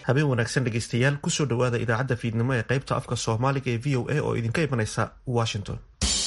habeen wanaagsan dhegeystayaal kusoo dhowaada idaacadda fiidnimo ee qaybta afka soomaaliga ee v o a oo idinka imanaysa washington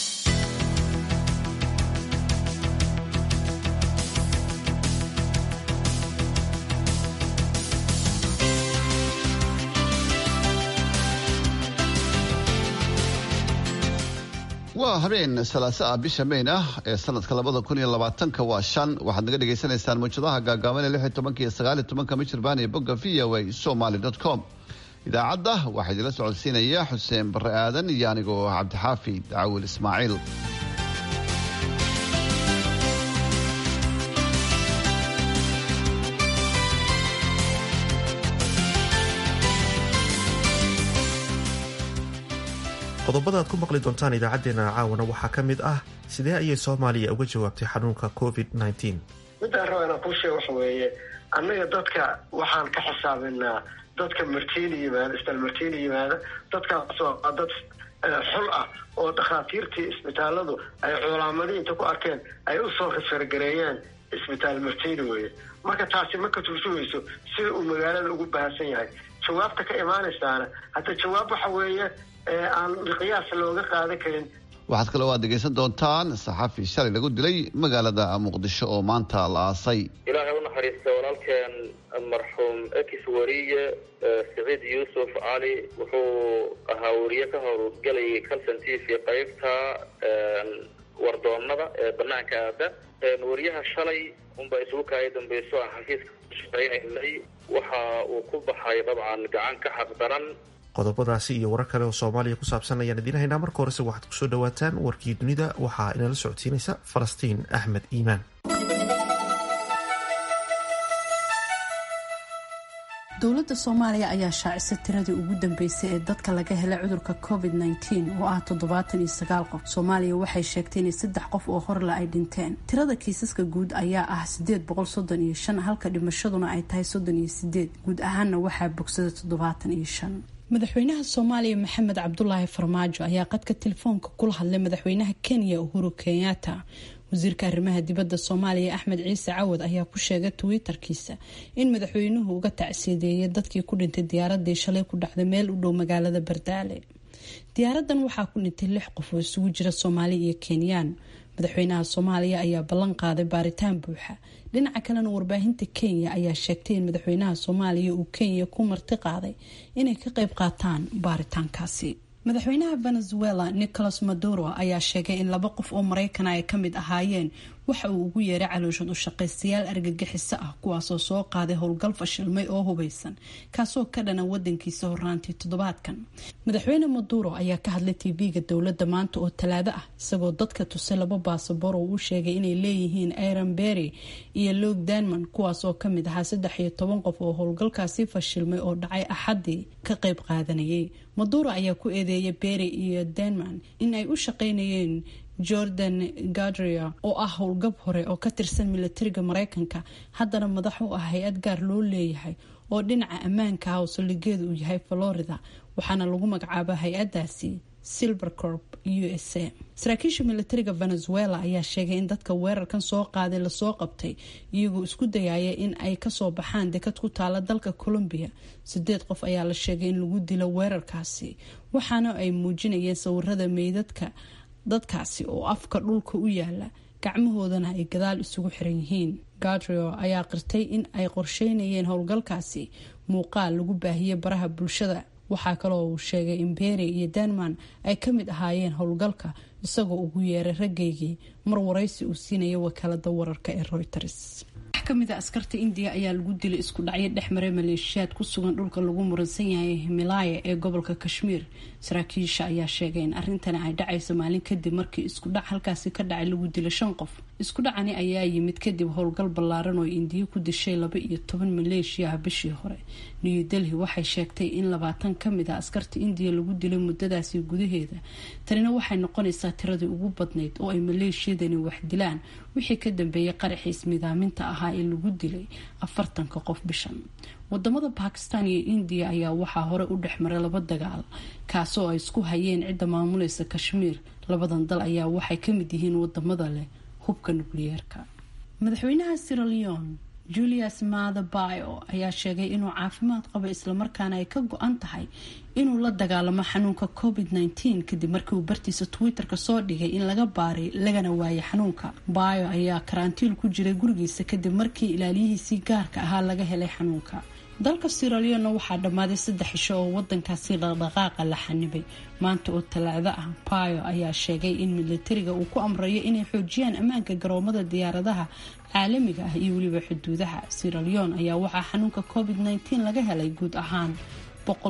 waa habeen salaaso ah bisha mayn ah ee sanadka labada kun iyo labaatanka waa shan waxaad naga dhagaysanaysaan mawjadaha gaagaaban ee lix iyo tobanka iyo sagaal iyo tobanka michirbaan iyo bogga v o a somaly dot com idaacadda waxaa idinla socodsiinaya xuseen barre aadan iyo anigoo cabdixaafi dacawil ismaaciil qodobada aad ku maqli doontaan idaacadeena caawana waxaa ka mid ah sidee ayay soomaaliya uga jawaabtay xanuunka covid midaan raba inaan kuu sheeg waxa weeye annaga dadka waxaan ka xisaabinaa dadka martiina yimaada isbitaal martiina yimaada dadkaasoo dad xul ah oo dhakhaatiirtii isbitaaladu ay culammadii inta ku arkeen ay usoo rifargareeyeen isbitaal martiina weeye marka taasi ma ka turjumayso sida uu magaalada ugu bahansan yahay jawaabta ka imaanaysaana hadda jawaab waxa weeye aan qiyaas looga qaadan karin waxaad kaloo aad dhegaysan doontaan saxafi shalay lagu dilay magaalada muqdisho oo maanta la aasay ilaahay u naxariista walaalkeen marxuum ekis wariye siciid yuusuf cali wuxuu ahaa wariye ka howlgelayay calson t v qaybta wardoonada ee banaanka aada wariyaha shalay unbaa isugu kaaya dambeyso aan xafiiska shaqaynaynay waxa uu ku baxay dabcan gacan ka xaqdaran qodobadaasi iyo warar kale oo soomaaliya ku saabsan ayaan idiin haynaa marka horese waxaad kusoo dhawaataan warkii dunida waxaa inala socodsiinaysa falastiin axmed iimaan dowladda soomaaliya ayaa shaacisay tiradii ugu dambeysay ee dadka laga helay cudurka covid -19 oo ah toddobaatan iyo sagaal qof soomaaliya waxay sheegtay inay saddex qof oo horle ay dhinteen tirada kiisaska guud ayaa ah sideed boqol soddon iyo shan halka dhimashaduna ay tahay soddon iyo sideed guud ahaanna waxaa bogsada toddobaatan iyo shan madaxweynaha soomaaliya maxamed cabdulaahi farmaajo ayaa qadka telefoonka kula hadlay madaxweynaha kenya uhuru kenyatta wasiirka arrimaha dibadda soomaaliya axmed ciise cawad ayaa ku sheegay twitter-kiisa in madaxweynuhu uga tacsiideeyay dadkii ku dhintay diyaaradii shalay ku dhacday meel u dhow magaalada bardaale diyaaradan waxaa ku dhintay lix qof oo isugu jira soomaali iyo kenyaan madaxweynaha soomaaliya ayaa ballan qaaday baaritaan buuxa dhinaca kalena warbaahinta kenya ayaa sheegtay in madaxweynaha soomaaliya uu kenya ku marti qaaday inay ka qayb qaataan baaritaankaasi madaxweynaha venezuela nicolas maduro ayaa sheegay in laba qof oo maraykana ay kamid ahaayeen waxa uu ugu yeeray calooshad u shaqaystayaal argagixiso ah kuwaasoo soo qaaday howlgal fashilmay oo hubeysan kaasoo ka dhana wadankiisa horaantii toddobaadkan madaxweyne maduro ayaa ka hadlay tv-ga dowladda maanta oo talaado ah isagoo dadka tusay laba baasaboor oo uu sheegay inay leeyihiin aaron berry iyo log danman kuwaas oo kamid ahaa saddex iyo toban qof oo howlgalkaasi fashilmay oo dhacay axadii ka qayb qaadanayay maduro ayaa ku eedeeyay berry iyo denman in ay u shaqeynayeen jordan gadria oo ah howlgab hore oo ka tirsan milatariga mareykanka haddana madax u ah hay-ad gaar loo leeyahay oo dhinaca ammaanka ah oo saldhigeedu uu yahay florida waxaana lagu magacaaba hay-adaasi silvercorp u s a saraakiisha milatariga venezuela ayaa sheegay in dadka weerarkan soo qaaday lasoo qabtay iyagoo isku dayaya in ay kasoo baxaan dekad ku taala dalka colombia sideed qof ayaa la sheegay in lagu dilo weerarkaasi waxaana ay muujinayeen sawirada meydadka dadkaasi oo afka dhulka u yaala gacmahoodana ay gadaal isugu xiran yihiin gadrio ayaa qirtay in ay qorsheynayeen howlgalkaasi muuqaal lagu baahiyey baraha bulshada waxaa kaloo uu sheegay in bery iyo denman ay ka mid ahaayeen howlgalka isagoo ugu yeeray raggaygii mar waraysi uu siinaya wakaalada wararka ee reuters wax kamid a askarta indiya ayaa lagu dilay isku dhacyo dhexmaray maleeshiyaad ku sugan dhulka lagu muransan yahay himilaya ee gobolka kashmiir saraakiisha ayaa sheegay in arrintani ay dhacayso maalin kadib markii isku dhac halkaasi ka dhacay lagu dilay shan qof isku dhacani ayaa yimid kadib howlgal ballaaran oo indiya ku dishay laba iyo toban maleeshiya ah bishii hore new delhi waxay sheegtay in labaatan kamid a askarta indiya lagu dilay muddadaasi gudaheeda tanina waxay noqonaysaa tiradii ugu badnayd oo ay maleeshiyadani wax dilaan wixii ka dambeeyay qaraxiis midaaminta ahaa ee lagu dilay afartanka qof bishan wadamada bakistan iyo indiya ayaa waxaa hore u dhexmaray laba dagaal kaasoo ay isku hayeen cidda maamulaysa kashmiir labadan dal ayaa waxay kamid yihiin wadamada leh hubka nukliyeerka madaxweynaha siraleon julius mathabayo ayaa sheegay inuu caafimaad qabo islamarkaana ay ka go-an tahay inuu la dagaalamo xanuunka covid -19 kadib markii uu bartiisa twitter-ka soo dhigay in laga baaray lagana waayay xanuunka bayo ayaa karantiil ku jiray gurigiisa kadib markii ilaaliyihiisii gaarka ahaa laga helay xanuunka dalka siraleona waxaa dhammaaday saddex cisho oo wadankaasi dhaqdhaqaaqa la xanibay maanta oo talaado ah bayo ayaa sheegay in militariga uu ku amrayo inay xoojiyaan ammaanka garoomada diyaaradaha caalamiga ah iyo weliba xuduudaha siraleon ayaa waxaa xanuunka covid -19 laga helay guud ahaan qof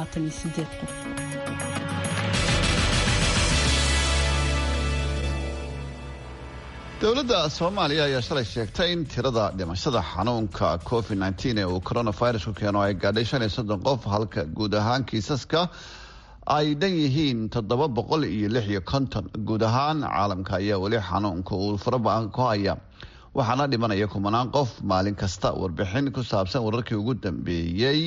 dowladda soomaaliya ayaa shalay sheegtay in tirada dhimashada xanuunka covid nteen ee uu coronavirusku keeno ay gaadhay shan iyo soddon qof halka guud ahaan kiisaska ay dhan yihiin toddoba boqol iyo lix iyo konton guud ahaan caalamka ayaa weli xanuunka uu faraba-an ku haya waxaana dhimanaya kumanaan qof maalin kasta warbixin ku saabsan wararkii ugu dambeeyey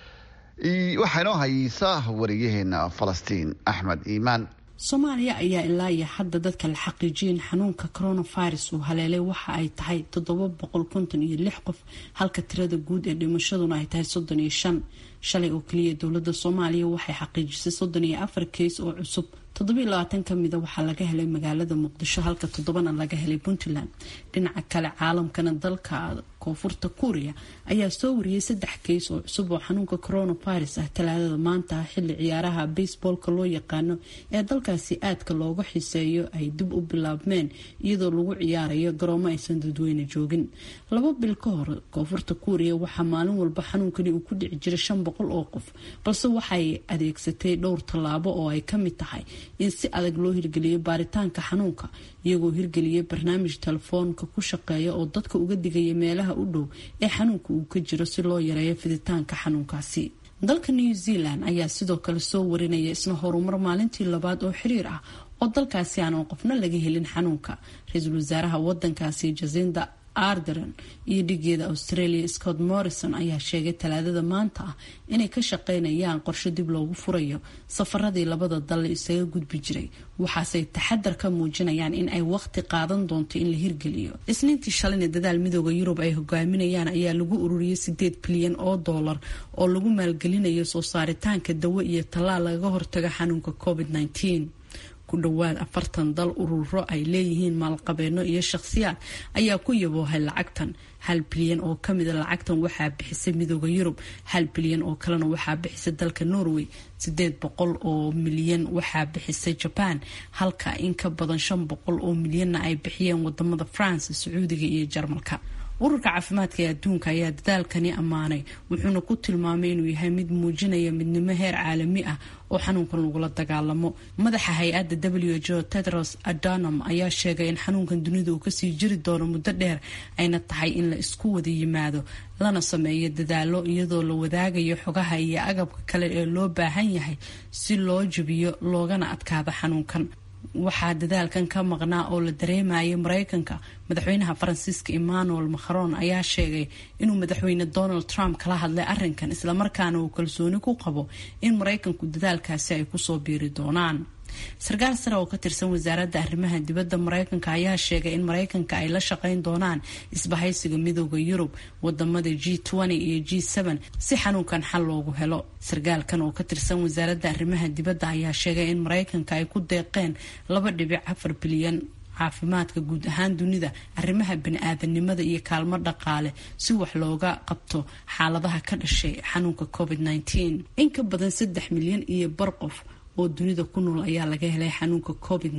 waxaynoo haysaa wariyaheena falastiin axmed iimaan soomaaliya ayaa ilaa iyo hadda dadka la xaqiijiyay in xanuunka coronavirus uu haleelay waxa ay tahay toddoba boqol konton iyo lix qof halka tirada guud ee dhimashaduna ay tahay soddon iyo shan shalay oo keliya dowladda soomaaliya waxay xaqiijisay soddon iyo afar keys oo cusub toddoba iyo labaatan ka mida waxaa laga helay magaalada muqdisho halka toddobana laga helay puntland dhinaca kale caalamkana dalka koonfurta kuuriya ayaa soo wariyay saddex keys oo cusub oo xanuunka coronavirus ah talaadada maanta xilli ciyaaraha baseboolka loo yaqaano ee dalkaasi aadka looga xiseeyo ay dib u bilaabmeen iyadoo lagu ciyaarayo garoomo aysan dadweyne joogin laba bil ka hor koonfurta kuuriya waxaa maalin walba xanuunkani uu ku dhici jiray shan boqol oo qof balse waxay adeegsatay dhowr tallaabo oo ay kamid tahay in si adag loo hirgeliyo baaritaanka xanuunka iyagoo hirgeliyay barnaamij telefoonka ku shaqeeya oo dadka uga digaya meelaha u dhow ee xanuunka uu ka jiro si loo yareeyo fiditaanka xanuunkaasi dalka new zealand ayaa sidoo kale soo warinaya isna horumar maalintii labaad oo xiriir ah oo dalkaasi aanan qofna laga helin xanuunka ra-iisul wasaaraha wadankaasi jasinda ardern iyo dhigeeda australia scott morrison ayaa sheegay talaadada maanta ah inay ka shaqeynayaan qorshe dib loogu furayo safaradii labada dal isaga gudbi jiray waxaasey taxadar ka muujinayaan in ay waqti qaadan doonto in la hirgeliyo isniintii shalayna dadaal midooda yurub ay hogaaminayaan ayaa lagu ururiyay sideed bilyan oo doolar oo lagu maalgelinayo soo saaritaanka dawo iyo tallaal lagaga hortaga xanuunka covid -19 ku dhowaad afartan dal ururo ay leeyihiin maalqabeeno iyo shakhsiyaad ayaa ku yaboohay lacagtan hal bilyan oo kamida lacagtan waxaa bixisay midooda yurub hal bilyan oo kalena waxaa bixisay dalka norway sideed boqol oo milyan waxaa bixisay jaban halka in ka badan shan boqol oo milyanna ay bixiyeen wadamada france sacuudiga iyo jarmalka ururka caafimaadka ee adduunka ayaa dadaalkani ammaanay wuxuuna ku tilmaamay inuu yahay mid muujinaya midnimo heer caalami ah oo xanuunkan lagula dagaalamo madaxa hay-adda w jo tedros adanam ayaa sheegay in xanuunkan dunida uu kasii jiri doono muddo dheer ayna tahay in la isku wada yimaado lana sameeyo dadaalo iyadoo la wadaagayo xogaha iyo agabka kale ee loo baahan yahay si loo jebiyo loogana adkaado xanuunkan waxaa dadaalkan ka maqnaa oo la dareemayay mareykanka madaxweynaha faransiiska emmanuel macron ayaa sheegay inuu madaxweyne donald trump kala hadlay arinkan islamarkaana uu kalsooni ku qabo in mareykanku dadaalkaasi ay kusoo biiri doonaan sarkaal sare oo ka tirsan wasaaradda arrimaha dibadda mareykanka ayaa sheegay in mareykanka ay la shaqeyn doonaan isbahaysiga midooda yurub wadamada g iyo g si xanuunkan xal loogu helo sarkaalkan oo ka tirsan wasaaradda arrimaha dibadda ayaa sheegay in mareykanka ay ku deeqeen laba dhibic afar bilyan caafimaadka guud ahaan dunida arrimaha bani-aadanimada iyo kaalmo dhaqaale si wax looga qabto xaaladaha ka dhashay xanuunka covid in ka badan saddex milyan iyo bar qof oo dunida ku nool ayaa laga helay xanuunka covid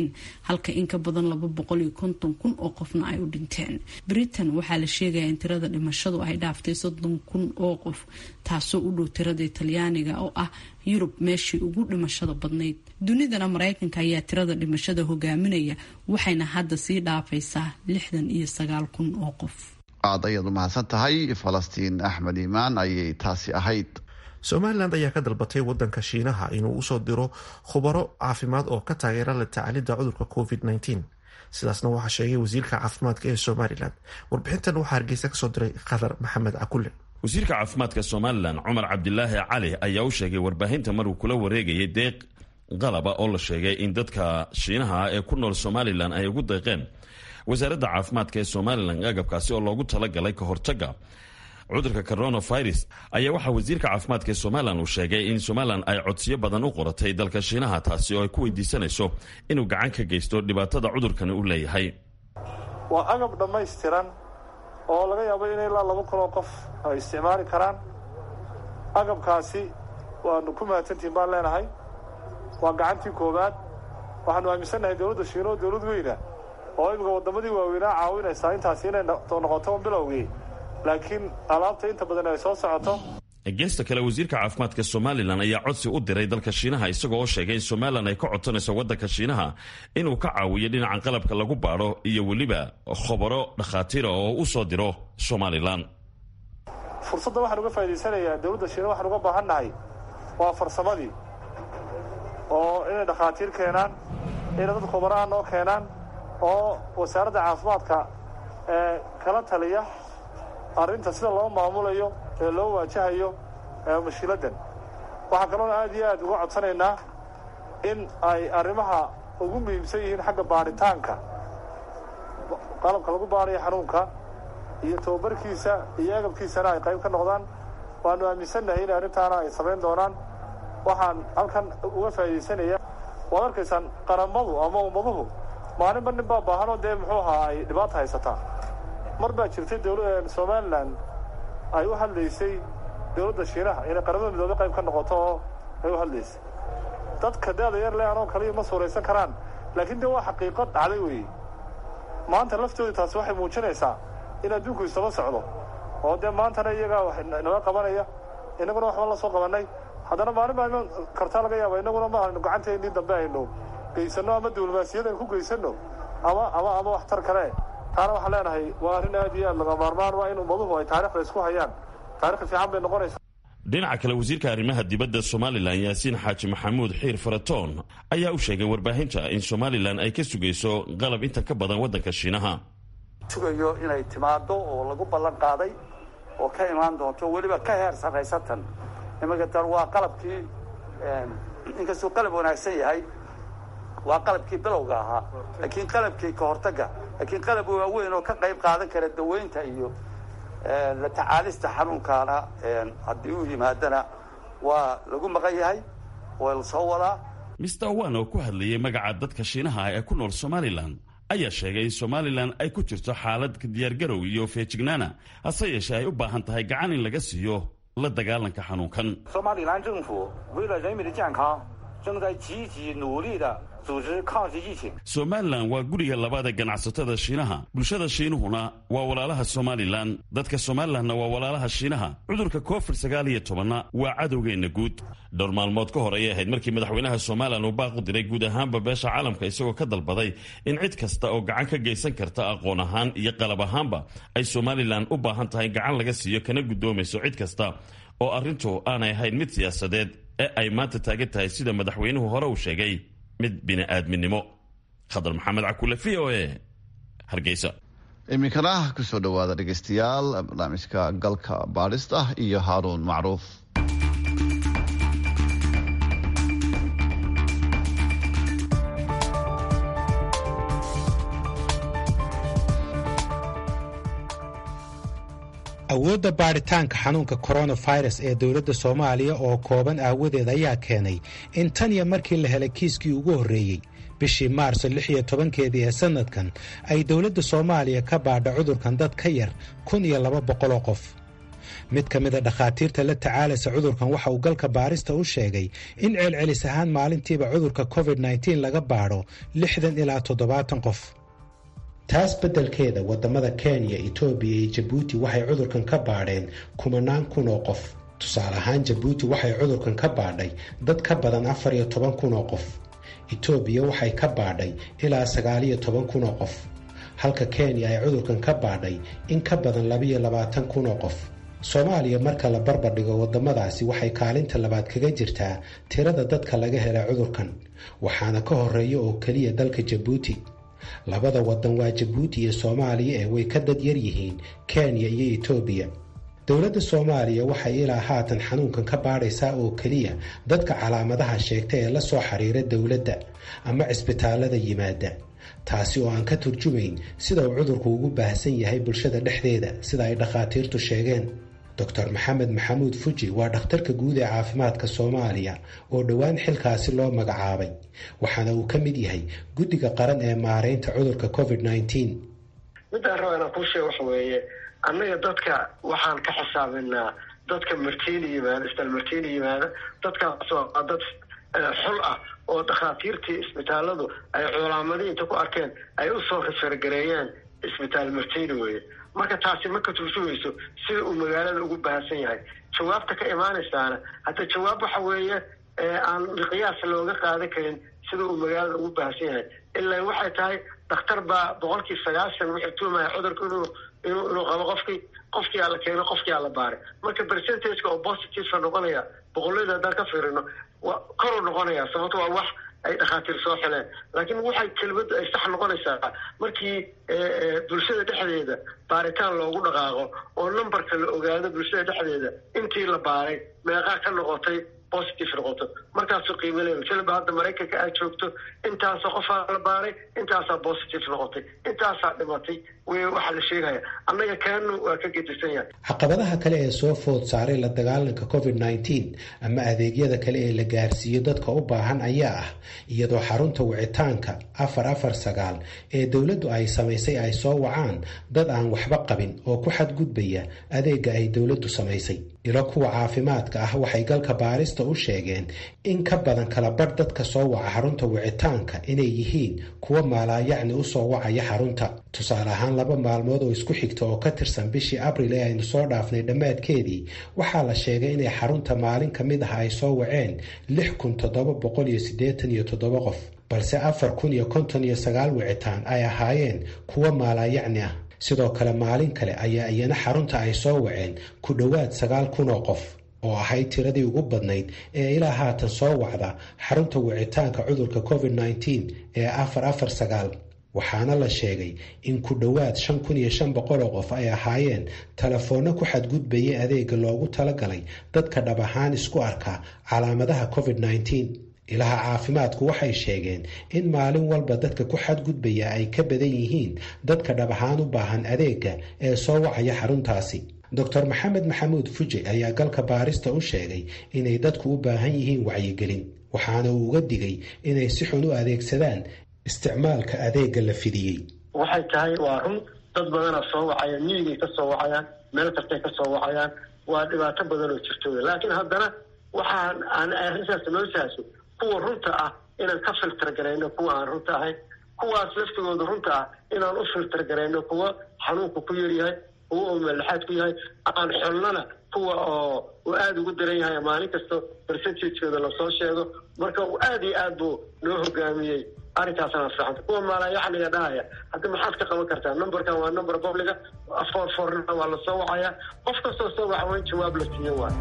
halka in ka badan laba boqol iyo konton kun oo qofna ay u dhinteen britain waxaa la sheegayaa in tirada dhimashadu ay dhaaftay soddon kun oo qof taasoo u dhow tirada talyaaniga oo ah yurub meeshii ugu dhimashada badnayd dunidana mareykanka ayaa tirada dhimashada hogaaminaya waxayna hadda sii dhaafaysaa lixdan iyo sagaal kun oo qof aad ayaad u mahadsan tahay falastiin axmed iimaan ayay taasi ahayd somalilan ayaa ka dalbatay wadanka shiinaha inuu usoo diro khubaro caafimaad oo ka taageera la tacaalidda cudurka covid sidaasna waxaa sheegay wasiirka caafimaadka ee somalilan warbixintan waxaa hargeysa kasoo diray khadar maxamed cakulle wasiirka caafimaadka somalilan cumar cabdilaahi cali ayaa u sheegay warbaahinta maruu kula wareegayay deeq qalaba oo la sheegay in dadka shiinaha ee ku nool somalilan ay ugu deeqeen wasaaradda caafimaadka ee somalilan agabkaasi oo loogu talagalay ka hortagga cudurka coronavirus ayaa waxaa wasiirka caafimaadka ee somalilan uu sheegay in somalilan ay codsiyo badan u qoratay dalka shiinaha taasi oo ay ku weydiisanayso inuu gacan ka geysto dhibaatada cudurkani u leeyahay waa agab dhammaystiran oo laga yaabo in ilaa laba kun oo qof ay isticmaali karaan agabkaasi waanu ku mahadsantihin baan leenahay waa gacantii koowaad waxaanu aaminsannahay dowladda shiina oo dowlad weyna oo imika waddamadii waaweynaa caawinaysaa intaasi inay noqoto bilowgii laakiin alaabta inta badan ay soo socoto geesta kale wasiirka caafimaadka somalilan ayaa codsi u diray dalka shiinaha isagoo oo sheegay in somalilan ay ka codsanayso waddanka shiinaha inuu ka caawiyo dhinaca qalabka lagu baadho iyo weliba khobaro dhakhaatiira oo u soo diro somalilan fursadda waxaan uga faa'idaysanayaa dowladda shiina waxaan uga baahan nahay waa farsamadii oo inay dhakhaatiir keenaan inay dad khubaraha noo keenaan oo wasaaradda caafimaadka ee kala taliya arrinta sida loo maamulayo ee loo waajahayo mashiiladdan waxaa kaloona aad iyo aad uga codsanaynaa in ay arrimaha ugu muhiimsan yihiin xagga baadhitaanka qalabka lagu baadhayo xanuunka iyo tababarkiisa iyo agabkiisana ay qayb ka noqdaan waanu aaminsannahay in arrintaana ay samayn doonaan waxaan halkan uga faa'iidaysanaya waad arkaysaan qaramadu ama ummaduhu maalinba nin baa baahanoo dee muxuu ahaa ay dhibaata haysataa mar baa jirtay dowla somalilan ay u hadlaysay dowladda shiinaha inay qaramada midoobe qayb ka noqoto oo ay u hadlaysay dadka daada yar le anoo kaliya ma suuraysan karaan laakiin dee waa xaqiiqo dhacday weeye maanta laftoodii taasi waxay muujinaysaa in adduunku isaba socdo oo dee maantana iyagaa wax naga qabanaya innaguna waxba la soo qabannay haddana maalin baa iman kartaa laga yaaba innaguna ma aynu gacanteennii dambe aynu geysanno ama diblomaasiyad aynu ku geysanno ama ama ama waxtar kale taana waxaan leenahay waa arrin aad iyo aad laga maarmaan waa in ummaduhu ay taarikhda isku hayaan taarikh fiican bay noqonaysaa dhinaca kale wasiirka arrimaha dibadda somalilan yaasiin xaaji maxamuud xiir faratoon ayaa u sheegay warbaahinta in somalilan ay ka sugayso qalab inta ka badan waddanka shiinaha sugayo inay timaado oo lagu ballan qaaday oo ka imaan doonto weliba ka heer sarraysatan iminka dan waa qalabkii inkastuu qalab wanaagsan yahay waa qalabkii bilowga ahaa laakiin qalabkii ka hortagga laakiin qalab waaweyn oo ka qayb qaadan kara daweynta iyo la tacaalista xanuunkaana haddii uu yimaadana waa lagu maqan yahay waa la soo wadaa mister wan oo ku hadlayay magaca dadka shiinaha ee ku nool somalilan ayaa sheegay in somalilan ay ku jirto xaalad diyaargarow iyo feejignaana hase yeeshee ay u baahan tahay gacan in laga siiyo la dagaalanka xanuunkan somalilan 政府为了人民的健康正在积极努力的组织抗击疫情 somalilan waa guriga labaada ganacsatada shiinaha bulshada shiinuhuna waa walaalaha somalilan dadka somalilanna waa walaalaha shiinaha cudurka covid sagaal iyo tobanna waa cadowgeenna guud dhowr maalmood ka hor ayay ahayd markii madaxweynaha somalilan uu baaq u diray guud ahaanba beesha caalamka isagoo ka dalbaday in cid kasta oo gacan ka geysan karta aqoon ahaan iyo qalab ahaanba ay somalilan u baahan tahay gacan laga siiyo kana guddoomayso cid kasta oo arrintu aanay ahayn mid siyaasadeed ee ay maanta taagan tahay sida madaxweynuhu hore uu sheegay mid bini'aadminimo khadar maxamed cakule v o e hargeysa iminkana kusoo dhowaada dhegeystayaal barnaamijka galka baadhista iyo haaruun macruuf awoodda baadhitaanka xanuunka coronavirus ee dowladda soomaaliya oo kooban aawadeed ayaa keenay in tan iyo markii la helay kiiskii ugu horreeyey bishii maarso lix iyo tobankeedii ee sanadkan ay dowladda soomaaliya ka baadha cudurkan dad ka yar kun iyo laba boqoloo qof mid ka mida dhakhaatiirta la tacaalaysa cudurkan waxa uu galka baarista u sheegay in celcelis ahaan maalintiiba cudurka covid nteen laga baadho lixdan ilaa toddobaatan qof taas beddelkeeda waddamada kenya etoobiya iyo jabuuti waxay cudurkan ka baadheen kumanaan kun oo qof tusaale ahaan jabuuti waxay cudurkan ka baadhay dad ka badan afar iyo toban kun oo qof etoobiya waxay ka baadhay ilaa sagaaliyo toban kun oo qof halka kenya ay cudurkan ka baadhay in ka badan labiyo labaatan kun oo qof soomaaliya marka la barbardhigo waddamadaasi waxay kaalinta labaad kaga jirtaa tirada dadka laga hela cudurkan waxaana ka horeeya oo keliya dalka jabuuti labada waddan waa jabuuti iyo soomaaliya ee way ka dad yar yihiin kenya iyo etoobiya dowladda soomaaliya waxay ilaa haatan xanuunkan ka baadhaysaa oo keliya dadka calaamadaha sheegta ee la soo xiriira dowladda ama cisbitaallada yimaada taasi oo aan ka turjumayn sida uu cudurku ugu baahsan yahay bulshada dhexdeeda sida ay dhakhaatiirtu sheegeen doctor maxamed maxamuud fuji waa dhakhtarka guud ee caafimaadka soomaaliya oo dhowaan xilkaasi loo magacaabay waxaana uu ka mid yahay guddiga qaran ee maareynta cudurka covid nneteen midaan raba inaan kuu sheego waxa weeye annaga dadka waxaan ka xisaabinaa dadka martiina yimaada isbitaal martiina yimaada dadkaasoo a dad xul ah oo dhakhaatiirtii isbitaaladu ay culaamadii inta ku arkeen ay usoo rifargareeyeen isbitaal martiina weeye marka taasi ma ka turjumayso sida uu magaalada ugu baahsan yahay jawaabta ka imaanaysaana hadda jawaab waxa weeye aan miqyaas looga qaadan karin sida uu magaalada ugu baahsan yahay ilaa waxay tahay dhakhtar baa boqolkii sagaashan wuxuu tuumaya cudurka inuu inuu inuu qabo qofkii qofkii aa la keeno qofkii aa la baaray marka percentageka oo positiveka noqonaya boqollada haddaan ka fiirino waa koruu noqonaya sababto waa wax ay dhakhaatiir soo xileen laakiin waxay kelmaddu ay sax noqonaysaa markii bulshada dhexdeeda baaritaan loogu dhaqaaqo oo numberka la ogaado bulshada dhexdeeda intii la baaray meeqaa ka noqotay positive noqoto markaasuu qiimo leeya siliba hadda maraykanka aad joogto intaasoo qofaa la baaray intaasaa positive noqotay intaasaa dhimatay w waxaa la sheegaya annaga kaanu waa ka gedisan yahay caqabadaha kale ee soo food saaray la dagaalanka covid nneteen ama adeegyada kale ee la gaarsiiyo dadka u baahan ayaa ah iyadoo xarunta wicitaanka afar afar sagaal ee dowladdu ay samaysay ay soo wacaan dad aan waxba qabin oo ku xadgudbaya adeega ay dowladdu samaysay ilo kuwa caafimaadka ah waxay galka baarista u sheegeen in ka badan kala badh dadka soo waca xarunta wicitaanka inay yihiin kuwa maalaayacni usoo wacaya xarunta tusaale ahaan laba maalmood oo isku xigta oo ka tirsan bishii abril ee aynu soo dhaafnay dhammaadkeedii waxaa la sheegay inay xarunta maalin ka mid ah ay soo waceen lix kun toddoba boqol iyo siddeetan iyo toddoba qof balse afar kun iyo konton iyo sagaal wicitaan ay ahaayeen kuwa maalaayacni ah sidoo kale maalin kale ayaa iyana xarunta ay soo waceen ku dhowaad sagaal kun oo qof oo ahayd tiradii ugu badnayd ee ilaa haatan soo wacda xarunta wicitaanka cudurka covid nneteen ee afar afar sagaal waxaana la sheegay in ku dhowaad shan kun iyo shan boqol oo qof ay ahaayeen telefoonno ku xadgudbayay adeega loogu talagalay dadka dhab ahaan isku arka calaamadaha covid nneteen ilaha caafimaadku waxay sheegeen in maalin walba dadka ku xadgudbaya ay ka badan yihiin dadka dhab ahaan u baahan adeega ee soo wacaya xaruntaasi doctor maxamed maxamuud fuje ayaa galka baarista u sheegay inay dadku u baahan yihiin wacyigelin waxaana uu uga digay inay si xun u adeegsadaan isticmaalka adeega la fidiyey waxay tahay waa run dad badana soo wacaya miyigay ka soo wacayaan meel kastay ka soo wacayaan waa dhibaato badan oo jirto laakiin haddana waxaan aan arrintaas noo sahso kuwa runta ah inaan ka filter garayno kuwa aan runta ahayn kuwaas laftigooda runta ah inaan u filter garayno kuwa xanuunka ku yaryahay kuwa oo meelaxaad ku yahay aan xolnana kuwa oo uu aada ugu daran yahay maalin kasta percentageooda lasoo sheego marka uu aada iyo aad buu noo hogaamiyey arrinkaasana fiicanta kuwa maalayaxniga dhahaya hadda maxaad ka qaban kartaa numberkan waa number publica foor foorna waa lasoo wacaya qof kastoo soo waxa waa in jawaab la siiyo waay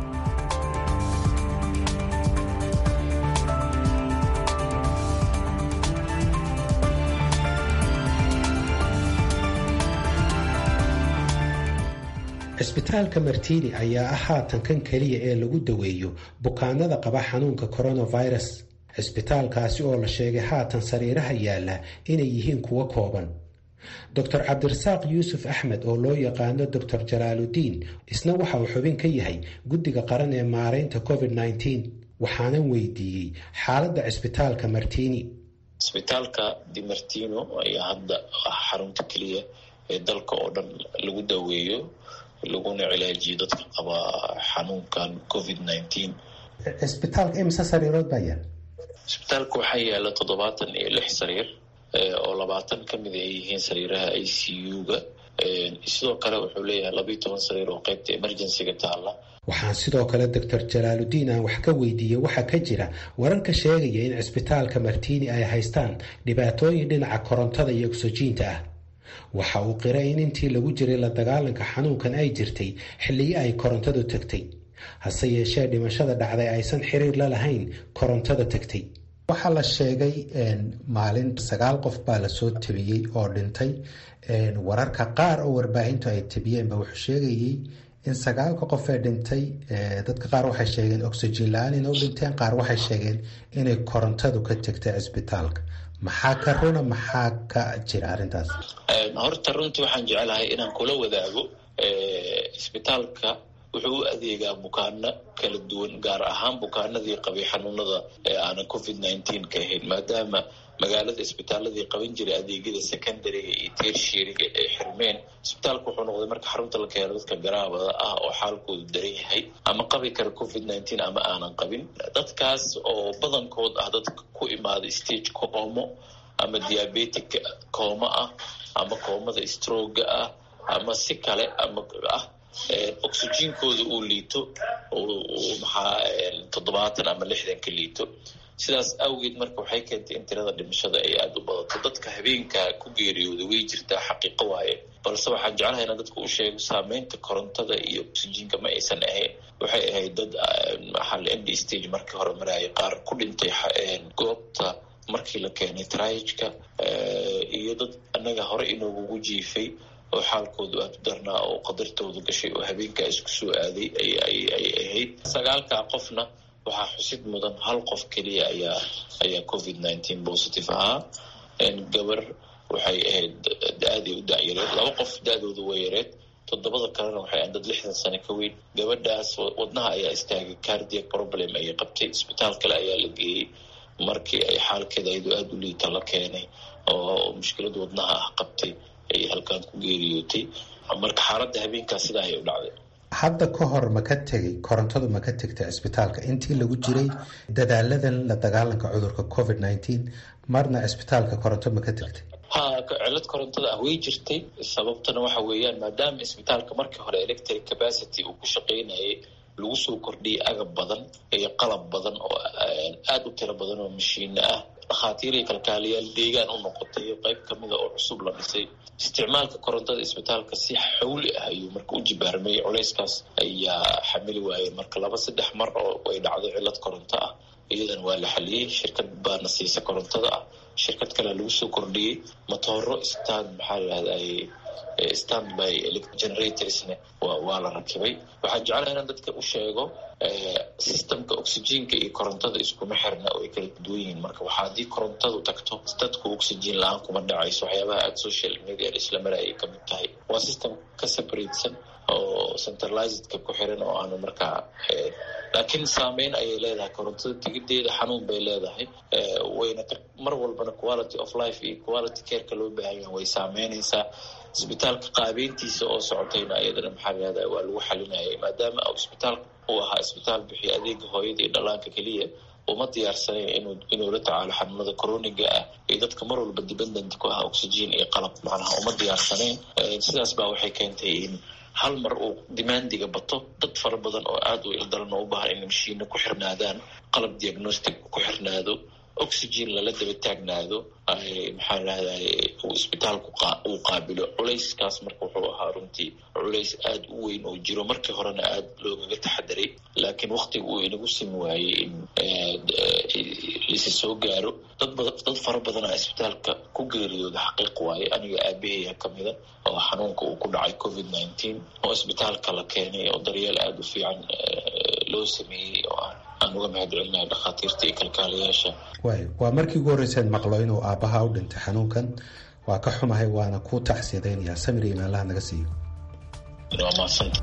cisbitaalka martiini ayaa ah haatan kan keliya ee lagu daweeyo bukaanada qaba xanuunka coronavirus cisbitaalkaasi oo la sheegay haatan sariiraha yaalla inay yihiin kuwo kooban doctor cabdirasaaq yuusuf axmed oo loo yaqaano doctor jalaaludiin isna waxa uu xubin ka yahay guddiga qaran ee maareynta covid nneteen waxaanan weydiiyey xaaladda cisbitaalka martiini cisbitaalka di martino ayaa hadda ah xarunta keliya ee dalka oo dhan lagu daweeyo laguna cilaajiyo dadka qaba xanuunkan covid nneteen cisbitaalka imise sariirood baa yaal cisbitaalka waxaa yaala toddobaatan iyo lix sariir oo labaatan ka mid ay yihiin sariiraha i c u-ga sidoo kale wuxuu leeyahay labayo toban sariir oo qeybta emergencyga taalla waxaan sidoo kale doctor jalaaludiin aan wax ka weydiiyey waxaa ka jira wararka sheegaya in cisbitaalka martiini ay haystaan dhibaatooyin dhinaca korontada iyo ogsojiinta ah waxa uu qiray in intii lagu jiray la dagaalanka xanuunkan ay jirtay xilliyo ay korontadu tagtay hase yeeshee dhimashada dhacday aysan xiriir la lahayn korontada tagtay waxaa la sheegay maalin sagaal qof baa lasoo tabiyey oo dhintay wararka qaar oo warbaahintu ay tabiyeenba wuxuu sheegayey in sagaalka qof ee dhintay dadka qaar waxay sheegeen oxygen la-aan inay u dhinteen qaar waxay sheegeen inay korontadu ka tegtay cisbitaalka maxaa ka runa maxaa ka jira arrintaas horta runtii waxaan jecelahay inaan kula wadaago isbitaalka wuxuu u adeegaa bukaano kala duwan gaar ahaan bukaanadii qabay xanuunada ee aanan covid nineteen ka ahayn maadaama magaalada isbitaaladii qaban jiray adeegyada secondariga iyo tershiriga ay xirmeen isbitaalka wuxuu noqday marka xarunta la keeno dadka garaabada ah oo xaalkoodu daran yahay ama qabi kara covid nineteen ama aanan qabin dadkaas oo badankood ah dadka ku imaaday stage coomo ama diabetic cooma ah ama koomada stroga ah ama si kale ama ah oxygenkooda uu liito maxaa toddobaatan ama lixdan ka liito sidaas awgeed marka waxay keentay in tirada dhimashada ay aada u badato dadka habeenka ku geeriyooda way jirtaa xaqiiqo waaye balse waxaan jeclahay inaan dadka u sheego saameynta korontada iyo oxygenka ma aysan ahayn waxay ahayd dad maxaa end stage markii hore maraayay qaar ku dhintay goobta markii la keenay trajka iyo dad annaga hore inoogugu jiifay oo xaalkoodu aada u darnaa oo qadartooda gashay oo habeenkaa isku soo aaday ay ahayd sagaalkaa qofna waxaa xusid mudan hal qof keliya ayaa ayaa covid nineteen positive ahaa gabar waxay ahayd da-aday u da-yareed laba qof da-dooda way yareed toddobada kalena waxay ahayd dad lixdan sano ka weyn gabadhaas wadnaha ayaa istaagay cardiac problem ayay qabtay isbitaal kale ayaa la geeyey markii ay xaalkeeda ayadoo aada u liita la keenay oo mushkilad wadnaha ah qabtay ay halkaan ku geeriyootay marka xaaladda habeenkaas sidaa ayay u dhacday hadda ka hor ma ka tegay korontadu ma ka tegtay cisbitaalka intii lagu jiray dadaaladan la dagaalanka cudurka covid nineteen marna cisbitaalka koronto ma ka tegtay ha cilad korontada ah way jirtay sababtana waxa weeyaan maadaama isbitaalka markii hore electric capacity uu ku shaqaynayay lagu soo kordhiyay agab badan iyo qalab badan oo aada u tiro badan oo mashiino ah dhakhaatiir iyo kalkaaliyaal deegaan u noqotay qayb kamida oo cusub la dhisay isticmaalka korontada isbitaalka si xawli ah ayuu marka u jibaarmay culeyskaas ayaa xamili waayeen marka laba saddex mar oo ay dhacday cilad koronto ah iyadana waa la xaliyey shirkad baana siisa korontada ah shirkad kalea lagu soo kordhiyey matooro stand maxaa lahahday stand by generatorsne waa la rakibay waxaa jeclaha inaan dadka u sheego systemka oxygenka iyo korontada iskuma xirna oo ay kala duwan yihiin marka waxaa haddii korontadu tagto dadku oxygen la-aan kuma dhacayso waxyaabaha aada social media isla marayay kamid tahay waa system ka separatesan oo centralizedka ku xiran oo aanu markaa laakiin saameyn ayay leedahay korontada tigideeda xanuun bay leedahay wayna mar walbana quality of life iyo quality careka loo baahanya way saameynaysaa isbitaalka qaabeyntiisa oo socotayna ayadana maxaa lahahda waa lagu xalinayay maadaama isbitaal uu ahaa isbitaal bixiyo adeega hooyada iyo dhallaanka keliya uma diyaarsanayn inuu inuu la tacaalo xanuunada coroniga ah iyo dadka mar walba dependent ku ah oxygen iyo qalab macnaha uma diyaarsanayn sidaas baa waxay keentay in hal mar uu demandiga bato dad fara badan oo aada u ildaran oo u baahan in mashiino ku xirnaadaan qalab diagnostic ku xirnaado oxygen lala daba taagnaado maxaa lahday uu isbitaalku uu qaabilo culayskaas marka wuxuu ahaa runtii culays aada u weyn oo jiro markii horena aada loogaga taxadaray laakiin waktiga uu inagu simi waayey in lisi soo gaaro dad bada dad fara badanaa isbitaalka ku geeriyooda xaqiiq waaye aniga aabahaya kamida oo xanuunka uu ku dhacay covid nineteen oo isbitaalka la keenay oo daryeel aada u fiican loo sameeyey oo aan aan uga mahad celinaya dhakhaatiirta iyo kalkaalayaasha waay waa markii ugu horreyseen maqlo inuu aabbaha u dhintay xanuunkan waa ka xumahay waana ku tacsiyadaynayaa samir iyo meelaha naga siiyo waa mahadsanta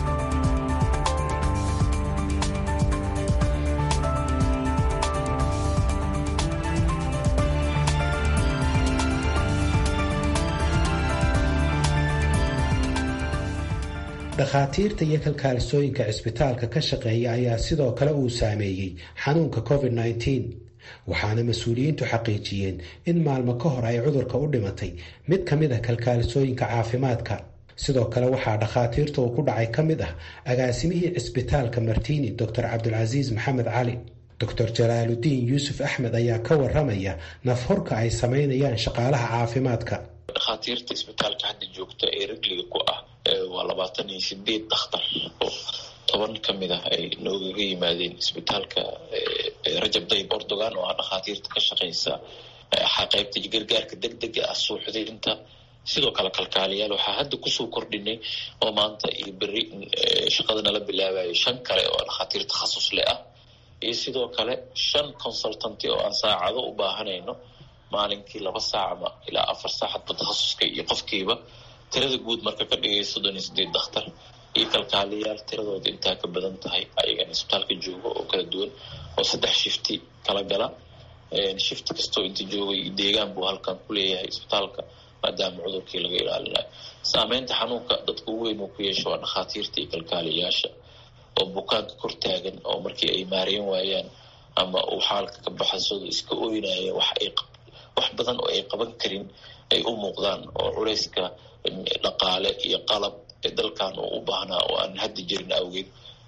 dhakhaatiirta iyo kalkaalisooyinka cisbitaalka ka shaqeeya ayaa sidoo kale uu saameeyey xanuunka covid nneteen waxaana mas-uuliyiintu xaqiijiyeen in maalmo ka hor ay cudurka u dhimatay mid ka mid ah kalkaalisooyinka caafimaadka sidoo kale waxaa dhakhaatiirta uu ku dhacay ka mid ah agaasimihii cisbitaalka martiini doctor cabdulcasiis maxamed cali doctor jalaaludiin yuusuf axmed ayaa ka waramaya nafhorka ay samaynayaan shaqaalaha caafimaadka dhakhaatiirta isbitaalka hadda joogta ee rigliga ku ah waa labaatan iyo sideed dakhtar oo toban ka mid ah ay noogaga yimaadeen isbitaalka rajab dayib ordogan oo ah dhakhaatiirta ka shaqeysa qaybta gargaarka deg dega ah suuxdinta sidoo kale kalkaaliyaal waxaa hadda kusoo kordhinay oo maanta iyo beri shaqada nala bilaabayo shan kale oo dhakhaatiir takhasus leh ah iyo sidoo kale shan consultanty oo aan saacado u baahanayno maalinkii laba saac ama ilaa afar saac hadba takhasuska iyo qofkiiba tirada guud marka ka dhigay soddon iyo sideed dakhtar iyo kalkaaliyaal tiradooda intaa ka badan tahay ayagana isbitaalka jooga oo kala duwan oo saddex shifti kala gala shifti kastoo inta joogay deegaan buu halkan ku leeyahay isbitaalka maadaama cudurkii laga ilaalinayo saameynta xanuunka dadka ugu weyn uu ku yeesho waa dhakhaatiirta iyo kalkaaliyaasha oo bukaanka kor taagan oo markii ay maareen waayaan ama uu xaalka ka baxasooda iska ooynaya wax ay wax badan oo ay qaban karin ay u muuqdaan oo culeyska dhaqaale iyo qalab ee dalkan uu u baahnaa oo aan hadda jirin awgeed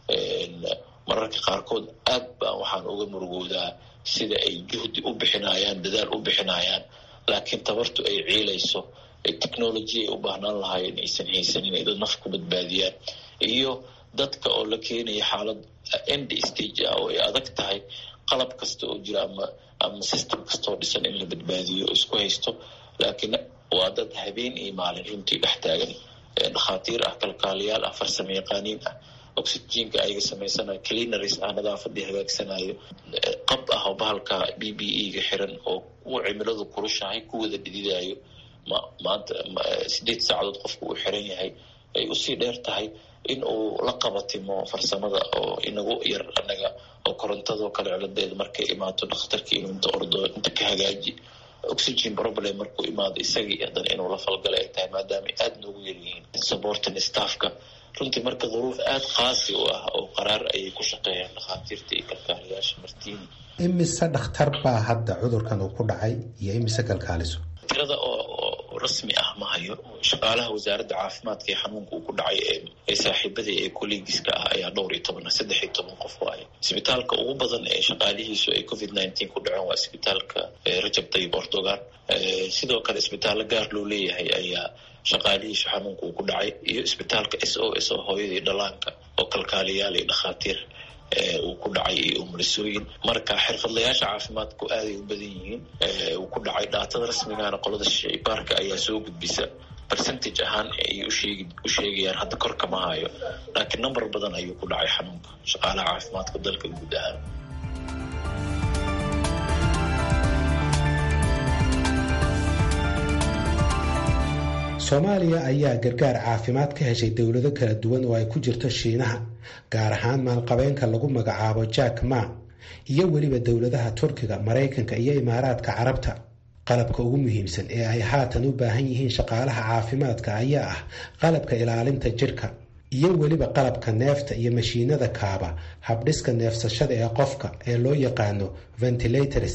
mararka qaarkood aad baan waxaan uga murugoodaa sida ay juhdi u bixinayaan dadaal u bixinayaan laakiin tabartu ay ciilayso technology ay u baahnaan lahaayeen aysan haysanin ay dad naf ku badbaadiyaan iyo dadka oo la keenaya xaalad end stage ah oo ay adag tahay qalab kasta oo jira ama ama system kastaoo dhisan in la badbaadiyo oo isku haysto laakiin waa dad habeen iyo maalin runtii dhex taagan dhakhaatiir ah kalkaaliyaal ah farsamo yaqaaniin ah oxygenka ayaga samaysanayo cleanaries ah nadaafadii hagaagsanayo qab ah oo bahalka b b e ga xiran oo uu cimiladu kulushahay ku wada dhididayo ma maanta sideed saacadood qofku uu xiran yahay ay usii dheer tahay in uu la qabatimo farsamada oo inagu yar anaga oo korontadoo kale ciladeeda markay imaato dhakhtarkii inuu inta ordo inta ka hagaaji oxygen problem markuu imaado isagii haddana inuu la falgalay ay tahay maadaama aada noogu yaryihiin supporting staffka runtii marka duruuf aada qaasi u ah oo qaraar ayay ku shaqeeyaan dhakhaatiirta iyo kalkaaliyaasha martiini imise dhakhtar baa hadda cudurkan uu ku dhacay iyo imise kalkaaliso tirada oo rasmi ah ma hayo shaqaalaha wasaaradda caafimaadka ee xanuunka uu ku dhacay ee saaxiibadii ee collegiska ah ayaa dhowr iyo toban saddex iyo toban qof waaye isbitaalka ugu badan ee shaqaalihiisu ay covid nineteen ku dhaceen waa isbitaalka rajab tayib ordogan sidoo kale isbitaallo gaar loo leeyahay ayaa shaqaalihiisu xanuunka uu ku dhacay iyo isbitaalka s o s oo hooyadii dhalaanka oo kalkaaliyaal iyo dhakhaatiir uu ku dhacay iyo umulisooyin marka xirfadlayaasha caafimaadku aaday u badan yihiin uu ku dhacay dhaatada rasmigana qolada shaybaarka ayaa soo gudbisa percentage ahaan ay usheegi u sheegayaan hadda kor kama hayo laakiin number badan ayuu ku dhacay xanuunka shaqaalaha caafimaadka dalka guud ahaan soomaaliya ayaa gargaar caafimaad ka heshay dowlado kala duwan oo ay ku jirto shiinaha gaar ahaan maalqabeenka lagu magacaabo jack ma iyo weliba dowladaha turkiga maraykanka iyo imaaraadka carabta qalabka ugu muhiimsan ee ay haatan u baahan yihiin shaqaalaha caafimaadka ayaa ah qalabka ilaalinta jirka iyo weliba qalabka neefta iyo mashiinada kaaba habdhiska neefsashada ee qofka ee loo yaqaano ventilators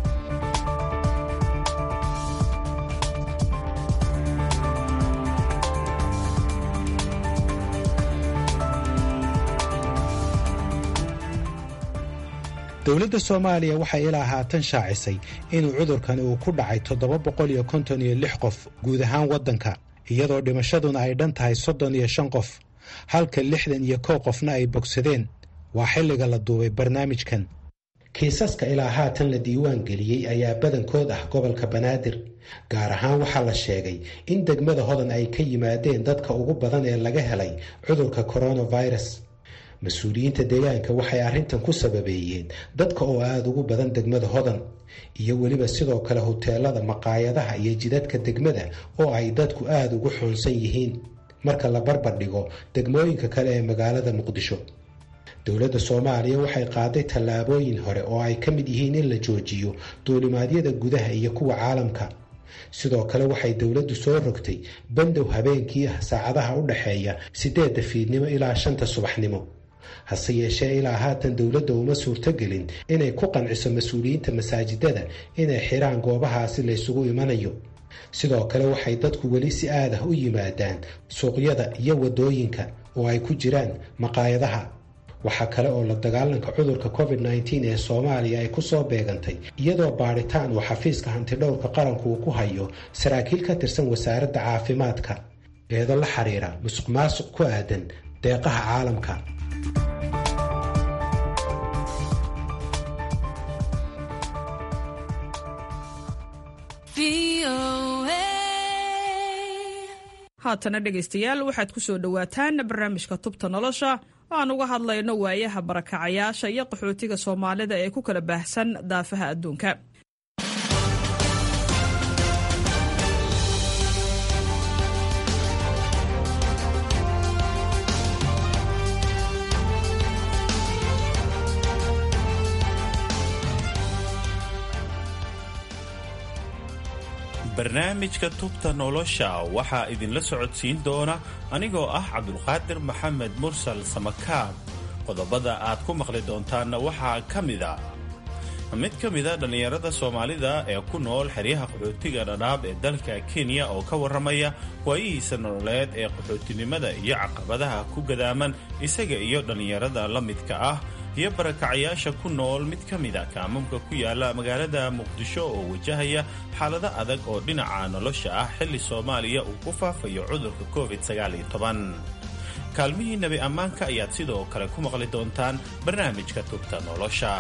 dowladda soomaaliya waxay ilaa haatan shaacisay inuu cudurkan uu ku dhacay toddoba boqol iyo konton iyo lix qof guud ahaan waddanka iyadoo dhimashaduna ay dhan tahay soddon iyo shan qof halka lixdan iyo kow qofna ay bogsadeen waa xilliga la duubay barnaamijkan kiisaska ilaa haatan la diiwaan geliyey ayaa badankood ah gobolka banaadir gaar ahaan waxaa la sheegay in degmada hodan ay ka yimaadeen dadka ugu badan ee laga helay cudurka coronavirus mas-uuliyiinta deegaanka waxay arrintan ku sababeeyeen dadka oo aada ugu badan degmada hodan iyo weliba sidoo kale huteelada maqaayadaha iyo jidadka degmada oo ay dadku aada ugu xoonsan yihiin marka la barbar dhigo degmooyinka kale ee magaalada muqdisho dowladda soomaaliya waxay qaaday tallaabooyin hore oo ay ka mid yihiin in la joojiyo duulimaadyada gudaha iyo kuwa caalamka sidoo kale waxay dowladdu soo rogtay bandow habeenkii ah saacadaha u dhaxeeya siddeedda fiidnimo ilaa shanta subaxnimo hase yeeshee ilaa haatan dowladda uma suurtogelin inay ku qanciso mas-uuliyiinta masaajidada inay xiraan goobahaasi laysugu imanayo sidoo kale waxay dadku weli si aad ah u yimaadaan suuqyada iyo waddooyinka oo ay ku jiraan maqaayadaha waxaa kale oo la dagaalanka cudurka covid nteen ee soomaaliya ay ku soo beegantay iyadoo baadhitaan uu xafiiska hantidhowrka qaranku uu ku hayo saraakiil ka tirsan wasaaradda caafimaadka eedo la xiriira musuq maasuq ku aadan deeqaha caalamka haatana dhegaystayaal waxaad ku soo dhowaataan barnaamijka tubta nolosha oo aan uga hadlayno waayaha barakacayaasha iyo qaxootiga soomaalida ee ku kala baahsan daafaha adduunka barnaamijka tubta nolosha waxaa idinla socodsiin doona anigoo ah cabdulqaadir maxamed mursal samakaab qodobada aad ku maqli doontaanna waxaa ka mida mid ka mida dhallinyarada soomaalida ee ku nool xeryaha qaxootiga dhadhaab ee dalka kenya oo ka warramaya waayihiisa nololeed ee qaxootinimada iyo caqabadaha ku gadaaman isaga iyo dhallinyarada la midka ah iyo barakacayaasha ku nool mid ka mida kaamamka ku yaala magaalada muqdisho oo wajahaya xaalado adag oo dhinaca nolosha ah xilli soomaaliya uu ku faafayo cudurka covid kaalmihii nebi ammaanka ayaad sidoo kale ku maqli doontaan barnaamijka tubta nolosha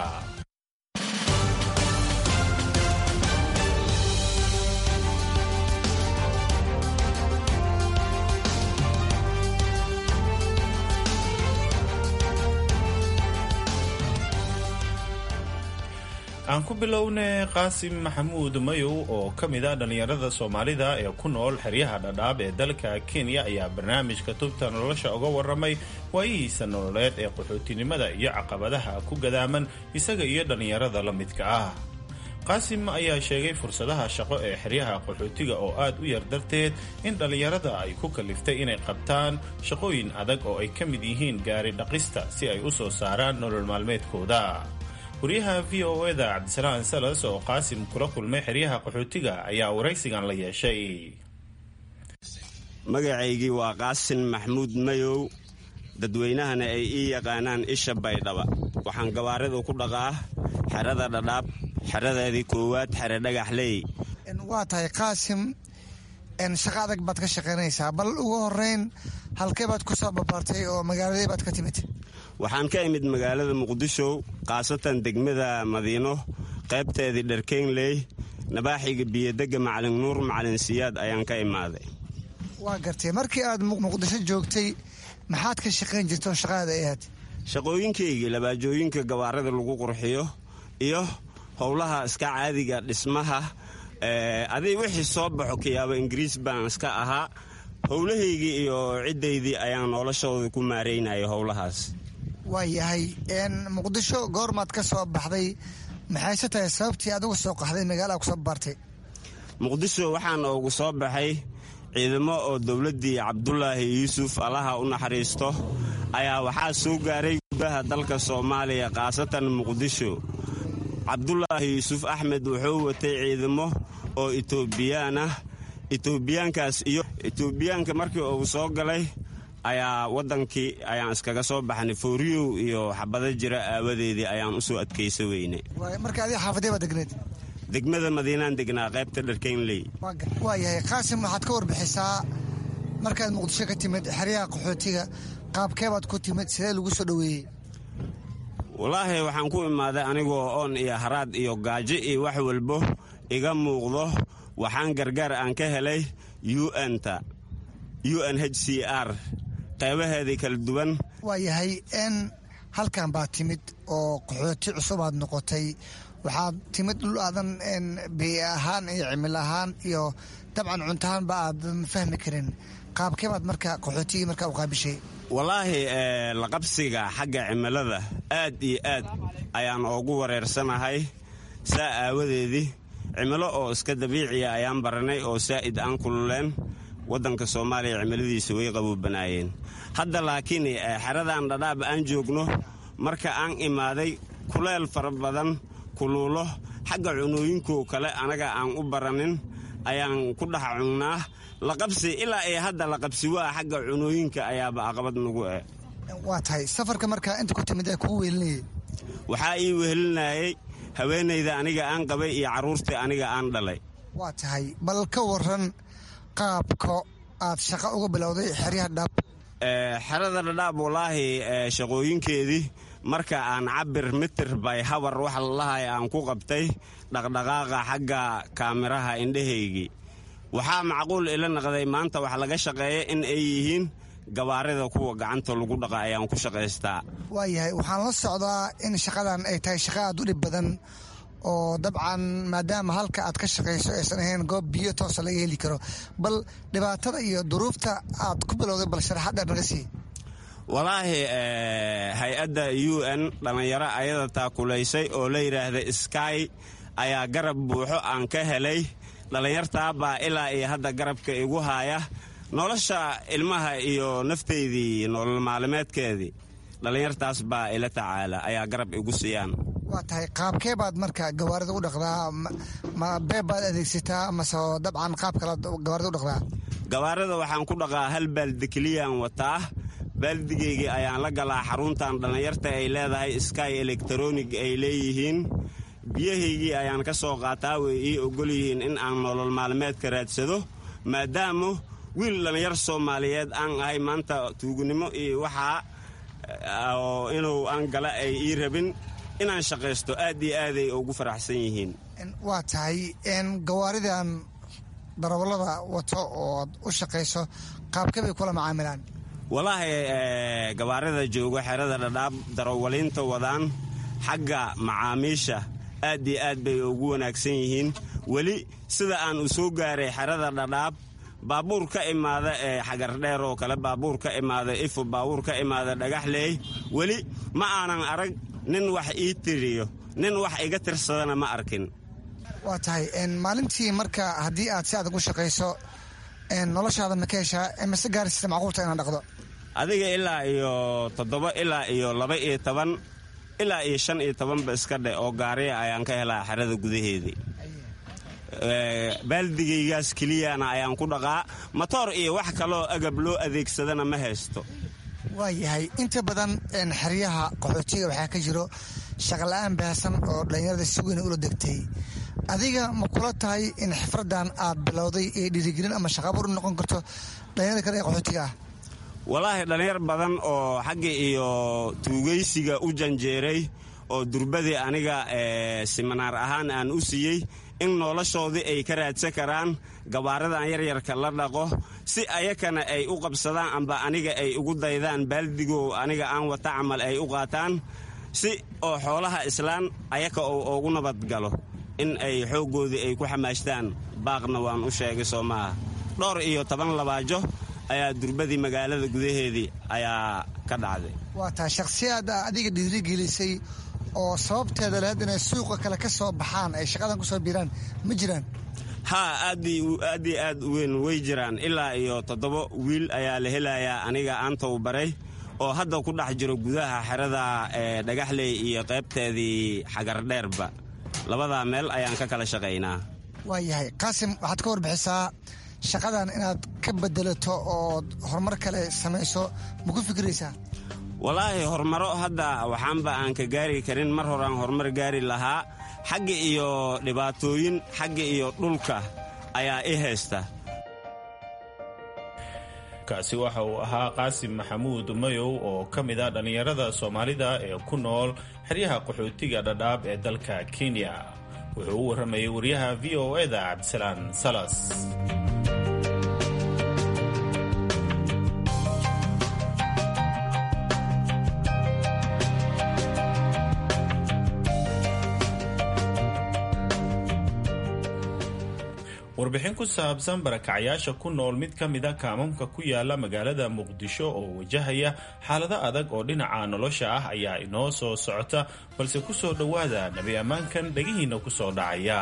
aan ku bilowne qaasim maxamuud mayow oo ka mid a dhallinyarada soomaalida ee ku nool xeryaha dhadhaab ee dalka kenya ayaa barnaamijka tubta nolosha uga warramay waayihiisa nololeed ee qaxootinimada iyo caqabadaha ku gadaaman isaga iyo dhallinyarada la midka ah qaasim ayaa sheegay fursadaha shaqo ee xeryaha qaxootiga oo aad u yar darteed in dhallinyarada ay ku kaliftay inay qabtaan shaqooyin adag oo ay ka mid yihiin gaari dhaqista si ay u soo saaraan nolol maalmeedkooda wariyaha v o eda cabdisalaan salas oo qaasim kula kulmay xeryaha qaxootiga ayaa waraysigan la yeeshay magacaygii waa qaasin maxmuud mayow dadweynahana ay ii yaqaanaan isha baydhaba waxaan gawaaridu ku dhaqaa xerada dhadhaab xeradeedii koowaad xere dhagaxley waa tahay qaasim shaqo adag baad ka shaqaynaysaa bal ugu horeyn halkee baad ku soo babaartay oo magaaladee baad ka timid waxaan ka imid magaalada muqdisho khaasatan degmada madiino qaybteedii dharkeynley nabaaxiga biyodegga macalin nuur macalin siyaad ayaan ka imaaday waa gartay markii aad muqdisho joogtay maxaad ka shaqayn jirto shaqaada ahayd shaqooyinkaygii labaajooyinka gawaarida lagu qurxiyo iyo howlaha iska caadiga dhismaha adig wixii soo baxo kayaabo ingiriis baan iska ahaa howlahaygii iyo ciddaydii ayaan noloshooda ku maareynaya howlahaas waa yahay muqdisho goormaad ka soo baxday maxayse tahay sababtii adigu soo qaxday magaala kusoo baartay muqdisho waxaan ugu soo baxay ciidamo oo dowladdii cabdulaahi yuusuf allaha u naxariisto ayaa waxaa soo gaaray gudaha dalka soomaaliya khaasatan muqdisho cabdulaahi yuusuf axmed wuxuu watay ciidamo oo etoobiyaan ah etoobiyaankaas iyo etoobiyaanka markii uu soo galay ayaa waddankii ayaan iskaga soo baxnay fooriyow iyo xabado jira aawadeedii ayaan usoo adkaysa weyne marka adiga xaafadee baa degneed degmada madiinaan degnaa qaybta dharkeynley waa yahay qaasim waxaad ka warbixisaa markaad muqdisho ka timid xeryaha qaxootiga qaabkeebaad ku timid sidee lagu soo dhoweeyey wallaahi waxaan ku imaaday anigoo oon iyo haraad iyo gaajo iyo wax walbo iga muuqdo waxaan gargaar aan ka helay un-ta u n h c r qaybaheedii kala duwan waa yahay n halkan baad timid oo qaxooti cusubaad noqotay waxaad timid dhul aadan biyi ahaan iyo cimil ahaan iyo dabcan cuntahaanba aadan fahmi karin qaabkeebaad marka qaxootigii markaa u qaabishay wallaahi laqabsiga xagga cimilada aad iyo aad ayaan oogu wareersanahay saa aawadeedii cimilo oo iska dabiiciya ayaan baranay oo saa'id aan kululeen waddanka soomaaliya cimiladiisa way qaboobanaayeen hadda laakiin xeradan dhadhaab aan joogno marka aan imaaday kuleel fara badan kuluulo xagga cunooyinkoo kale anaga aan u baranin ayaan ku dhex cunnaa laqabsi ilaa iyo hadda laqabsi waa xagga cunooyinka ayaaba aqabad nagu eh waa tahay safarka markaa inta ku timid ee kugu weelinayay waxaa ii wehelinayay haweenayda aniga aan qabay iyo carruurtii aniga aan dhalay waa tahay bal ka waran qaabka aad shaqo uga bilowday xeryaha dhaab xerada dhadhaab wallaahi shaqooyinkeedii marka aan cabir mitir bay habar waxa lalahay aan ku qabtay dhaqdhaqaaqa xagga kaamiraha indhahaygii waxaa macquul ila naqday maanta wax laga shaqeeya in ay yihiin gabaarida kuwa gacanta lagu dhaqa ayaan ku shaqaystaa waayahay waxaan la socdaa in shaqadan ay tahay shaqa aad u dhib badan oo dabcan maadaama halka aad ka shaqayso aysan ahayn goob biyo toosa laga heli karo bal dhibaatada iyo duruufta aad ku bilowday bal sharaxaddheer naga sii walaahi hay-adda u n dhallinyaro ayada taakulaysay oo la yidhaahda sky ayaa garab buuxo aan ka helay dhallinyartaa baa ilaa iyo hadda garabka igu haaya nolosha ilmaha iyo nafteydii nolol maalimeedkeedii dhallinyartaas baa ila tacaala ayaa garab igu siiyaan waa tahay qaabkee baad marka gawaarida u dhaqdaa ma beeb baad adeegsataa mase dabcan qaab kalaad gawaarida u dhaqdaa gawaarida waxaan ku dhaqaa hal baaldi keliyaan wataa baaldigaygii ayaan la galaa xaruntan dhallinyarta ay leedahay sky electronig ay leeyihiin biyahaygii ayaan ka soo qaataa way ii ogol yihiin in aan nolol maalmeedka raadsado maadaama wiil dhallinyar soomaaliyeed aan ahay maanta tuugunimo iyo waxaa oo inuu aan gala ay ii rabin inaan shaqaysto aad iyo aaday ugu faraxsan yihiin waa tahay gawaaridan darawallada wato ood u shaqayso qaabkee bay kula macaamilaan walaahi gawaarida joogo xerada dhadhaab darawaliinta wadaan xagga macaamiisha aad iyo aad bay ugu wanaagsan yihiin weli sida aan u soo gaaray xerada dhadhaab baabuur ka imaada ee xagardheer oo kale baabuur ka imaada ifo baabuur ka imaada dhagaxleey weli ma aanan arag nin wax ii tiriyo nin wax iga tirsadana ma arkin waa tahay maalintii marka haddii aad si adag u shaqayso noloshaada ma ka heshaa mase gaarsiisa macquulta inaad dhaqdo adiga ilaa iyo toddoba ilaa iyo laba iyo toban ilaa iyo shan iyo tobanba iska dhe oo gaariya ayaan ka helaa xerada gudaheedii baaldigaygaas keliyana ayaan ku dhaqaa matoor iyo wax kaloo agab loo adeegsadana ma haysto waayahay inta badan xeryaha qaxootiga waxaa ka jiro shaqala-aan baahsan oo dhallinyarada si weyna ula degtay adiga ma kula tahay in xifradan aad bilowday ee dhiirigelin ama shaqaabur u noqon karto dhallinyarada kale ee qaxootiga ah walaahi dhallinyar badan oo xagga iyo tuugaysiga u janjeeray oo durbadii aniga siminaar ahaan aan u siiyey in noloshoodii ay ka raadsan karaan gabaaradan yaryarka la dhaqo si ayakana ay u qabsadaan amba aniga ay ugu daydaan baaldigo aniga aan wata camal ay u qaataan si oo xoolaha islaan ayaka oo ugu nabadgalo in ay xooggoodii ay ku xamaashtaan baaqna waan u sheegay soo maaha dhowr iyo toban labaajo ayaa durbadii magaalada gudaheedii ayaa ka dhacday waa tahay shakhsiyaad adiga dhiirigelisay oo sababteeda lahayd inay suuqa kale ka soo baxaan ay shaqadan ku soo biiraan ma jiraan haa aad iyo aad u weyn way jiraan ilaa iyo toddoba wiil ayaa la helayaa aniga aan tababaray oo hadda ku dhex jiro gudaha xerada dhagaxley iyo qaybteedii xagardheerba labadaa meel ayaan ka kala shaqaynaa waayahay qaasim waxaad ka warbixisaa shaqadan inaad ka bedelato ood horumar kale samayso ma ku fikiraysaa walaahi horumaro hadda waxaanba aan ka gaari karin mar horaan horumar gaari lahaa xagga iyo dhibaatooyin xagga iyo dhulka ayaa i haysta kaasi waxa uu ahaa qaasim maxamuud mayow oo ka mid ah dhallinyarada soomaalida ee ku nool xeryaha qaxootiga dhadhaab ee dalka kenya wuxuu u warramayay wariyaha v o eda cabdisalaan salas warbixin ku saabsan barakacayaasha ku nool mid ka mida kaamamka ku yaala magaalada muqdisho oo wajahaya xaalado adag oo dhinaca nolosha ah ayaa inoo soo socota balse ku soo dhowaada nebi ammaankan dhegihiinna ku soo dhacaya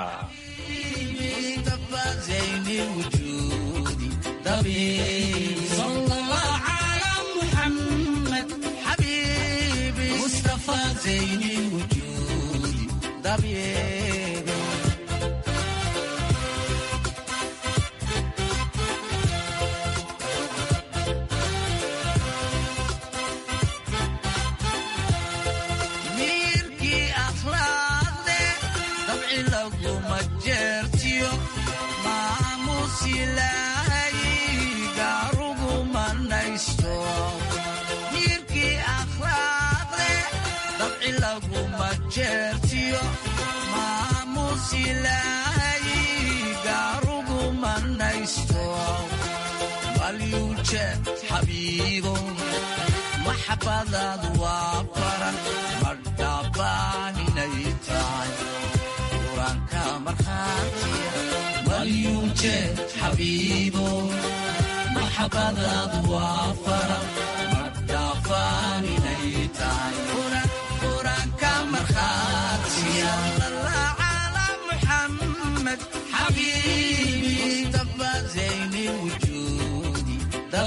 maxabadaad waa baran madhabaan inay tahay quraanka markhaatiya malyuujeed xabiibo maxabadaad waa baran madhabaan inay tahay quraanka markhaatiya cala muxamed xabiib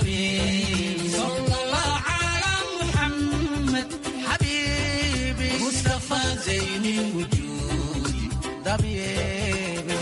حبيبي صلى الله على محمد حبيبي مصطفى زين الوجود طبيبي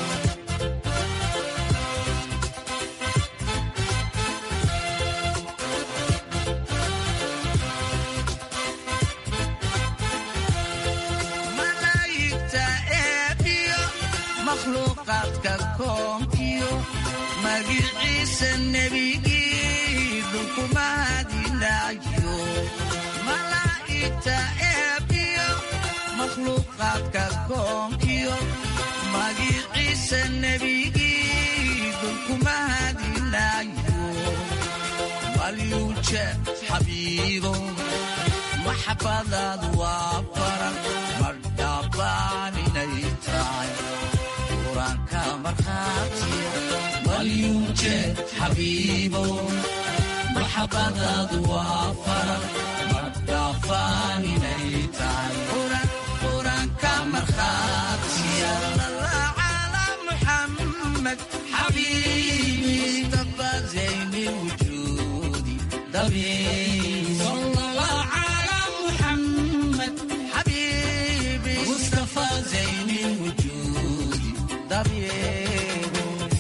malaa'igta eebbiyo makhluuqaadka koonkiyo magiciisa nebigii dhulkuma hadinayo malaa'igta eebbiyo makhluuqaadka koonkiyo magiciisa nebigii dhulkuma hadinayo malyuuje xabiibo maxabadaadu waa faran mardhaabaan inay tahay quraanka markhaatiya malyuuje xabiibo maxabadaadu waa faran mardhaafaan inay tahay quraanka markhaatiya ala muxammad xabiibi mustafa zayni wujuudi dabiib صلى الله على محمد حبيبي مصطفى زين الوجود طبيب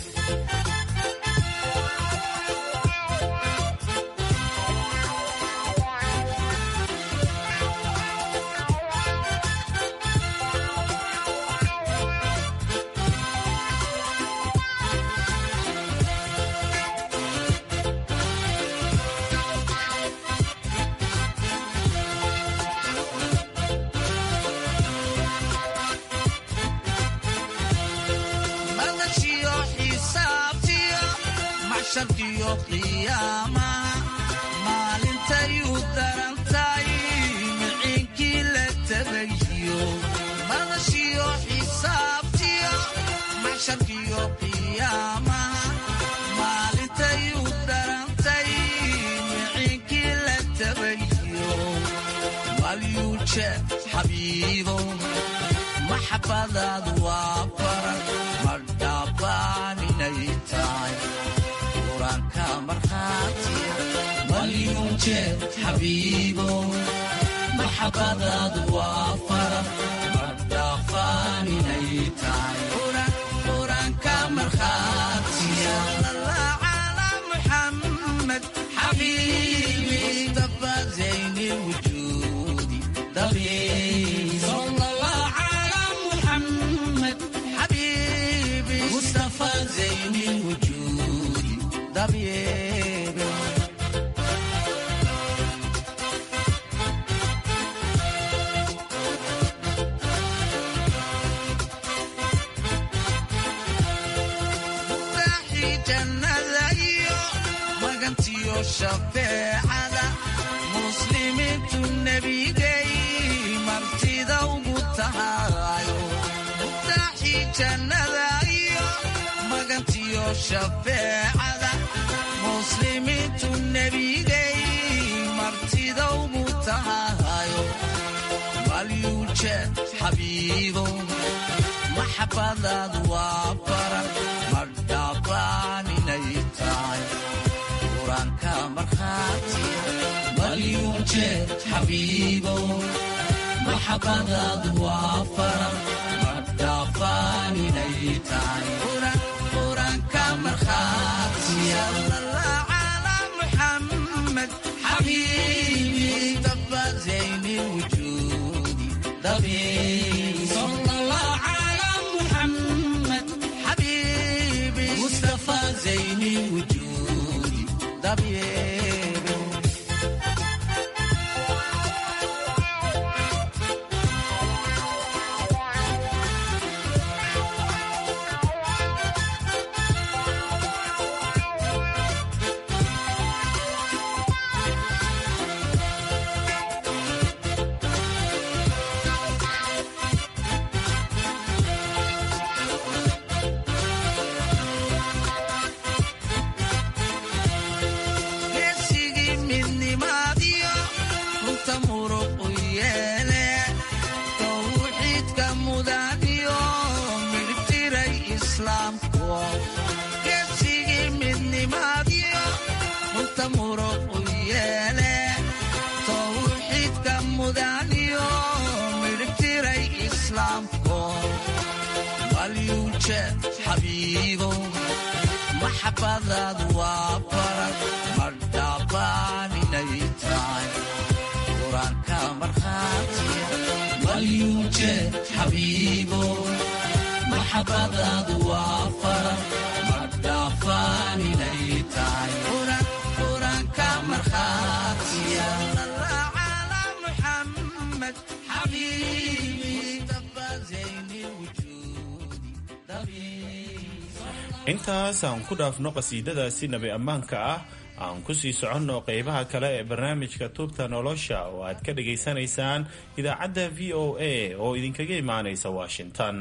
madashiyo xisaabtiyo maxsharkiyo qiyaamaha maalintayuu darantay miciinkii la tabayiyo madashiyo xisaabtiyo maxsharkiyo qiyaamaha maalintayuu darantay miciinkii la tabayiyo malyuuje xabiibo maxabadaadu waa faran mardhaabaan inay tahay quraanka markhaatiya malyuuje xabiibo maxabadaadu waa faran mardhaafaan inay tahay quraanka markhaatiya ala muxammad xabiibi mustafa zayni wujuudi dabiib صلى الله على محمد حبيبي مصطفى زين الوجود طبيب madaxii jannada iyo magantiyo shafeecada muslimiintu nebigay martida ugu tahayo madaxii jannada iyo magantiyo shafeecada muslimiintu nebigay martida ugu tahayo malyuuje xabiibo maxabadaadu waa faran mardhaabaan inay tahay quraanka markhaatiya malyuuje xabiibo maxabadaadu waa faran mardhaabaan inay tahay quraanka markhaatiya ala muxammad xabiibi mustafa zayni wujuudi dabiib صلى الله على محمد حبيبي مصطفى زين الوجود طبيب suudaaniyo midhibtiray islaamko malyuuje xabiibo maxabadaadu waa baran madhaabbaaninay tahay qur-aanka markhaatiya malyuuje xabiibo maxabadaadu waa faran madhaabbaaninay tahay qur-aanka markhaatiya ala muxamed xabiibi mustafa zayni wujuudi intaas aan ku dhaafno qasiidadaasi nabi ammaanka ah aan ku sii soconno qeybaha kale ee barnaamijka tubta nolosha oo aad ka dhagaysanaysaan idaacadda v o a oo idinkaga imaanaysa washington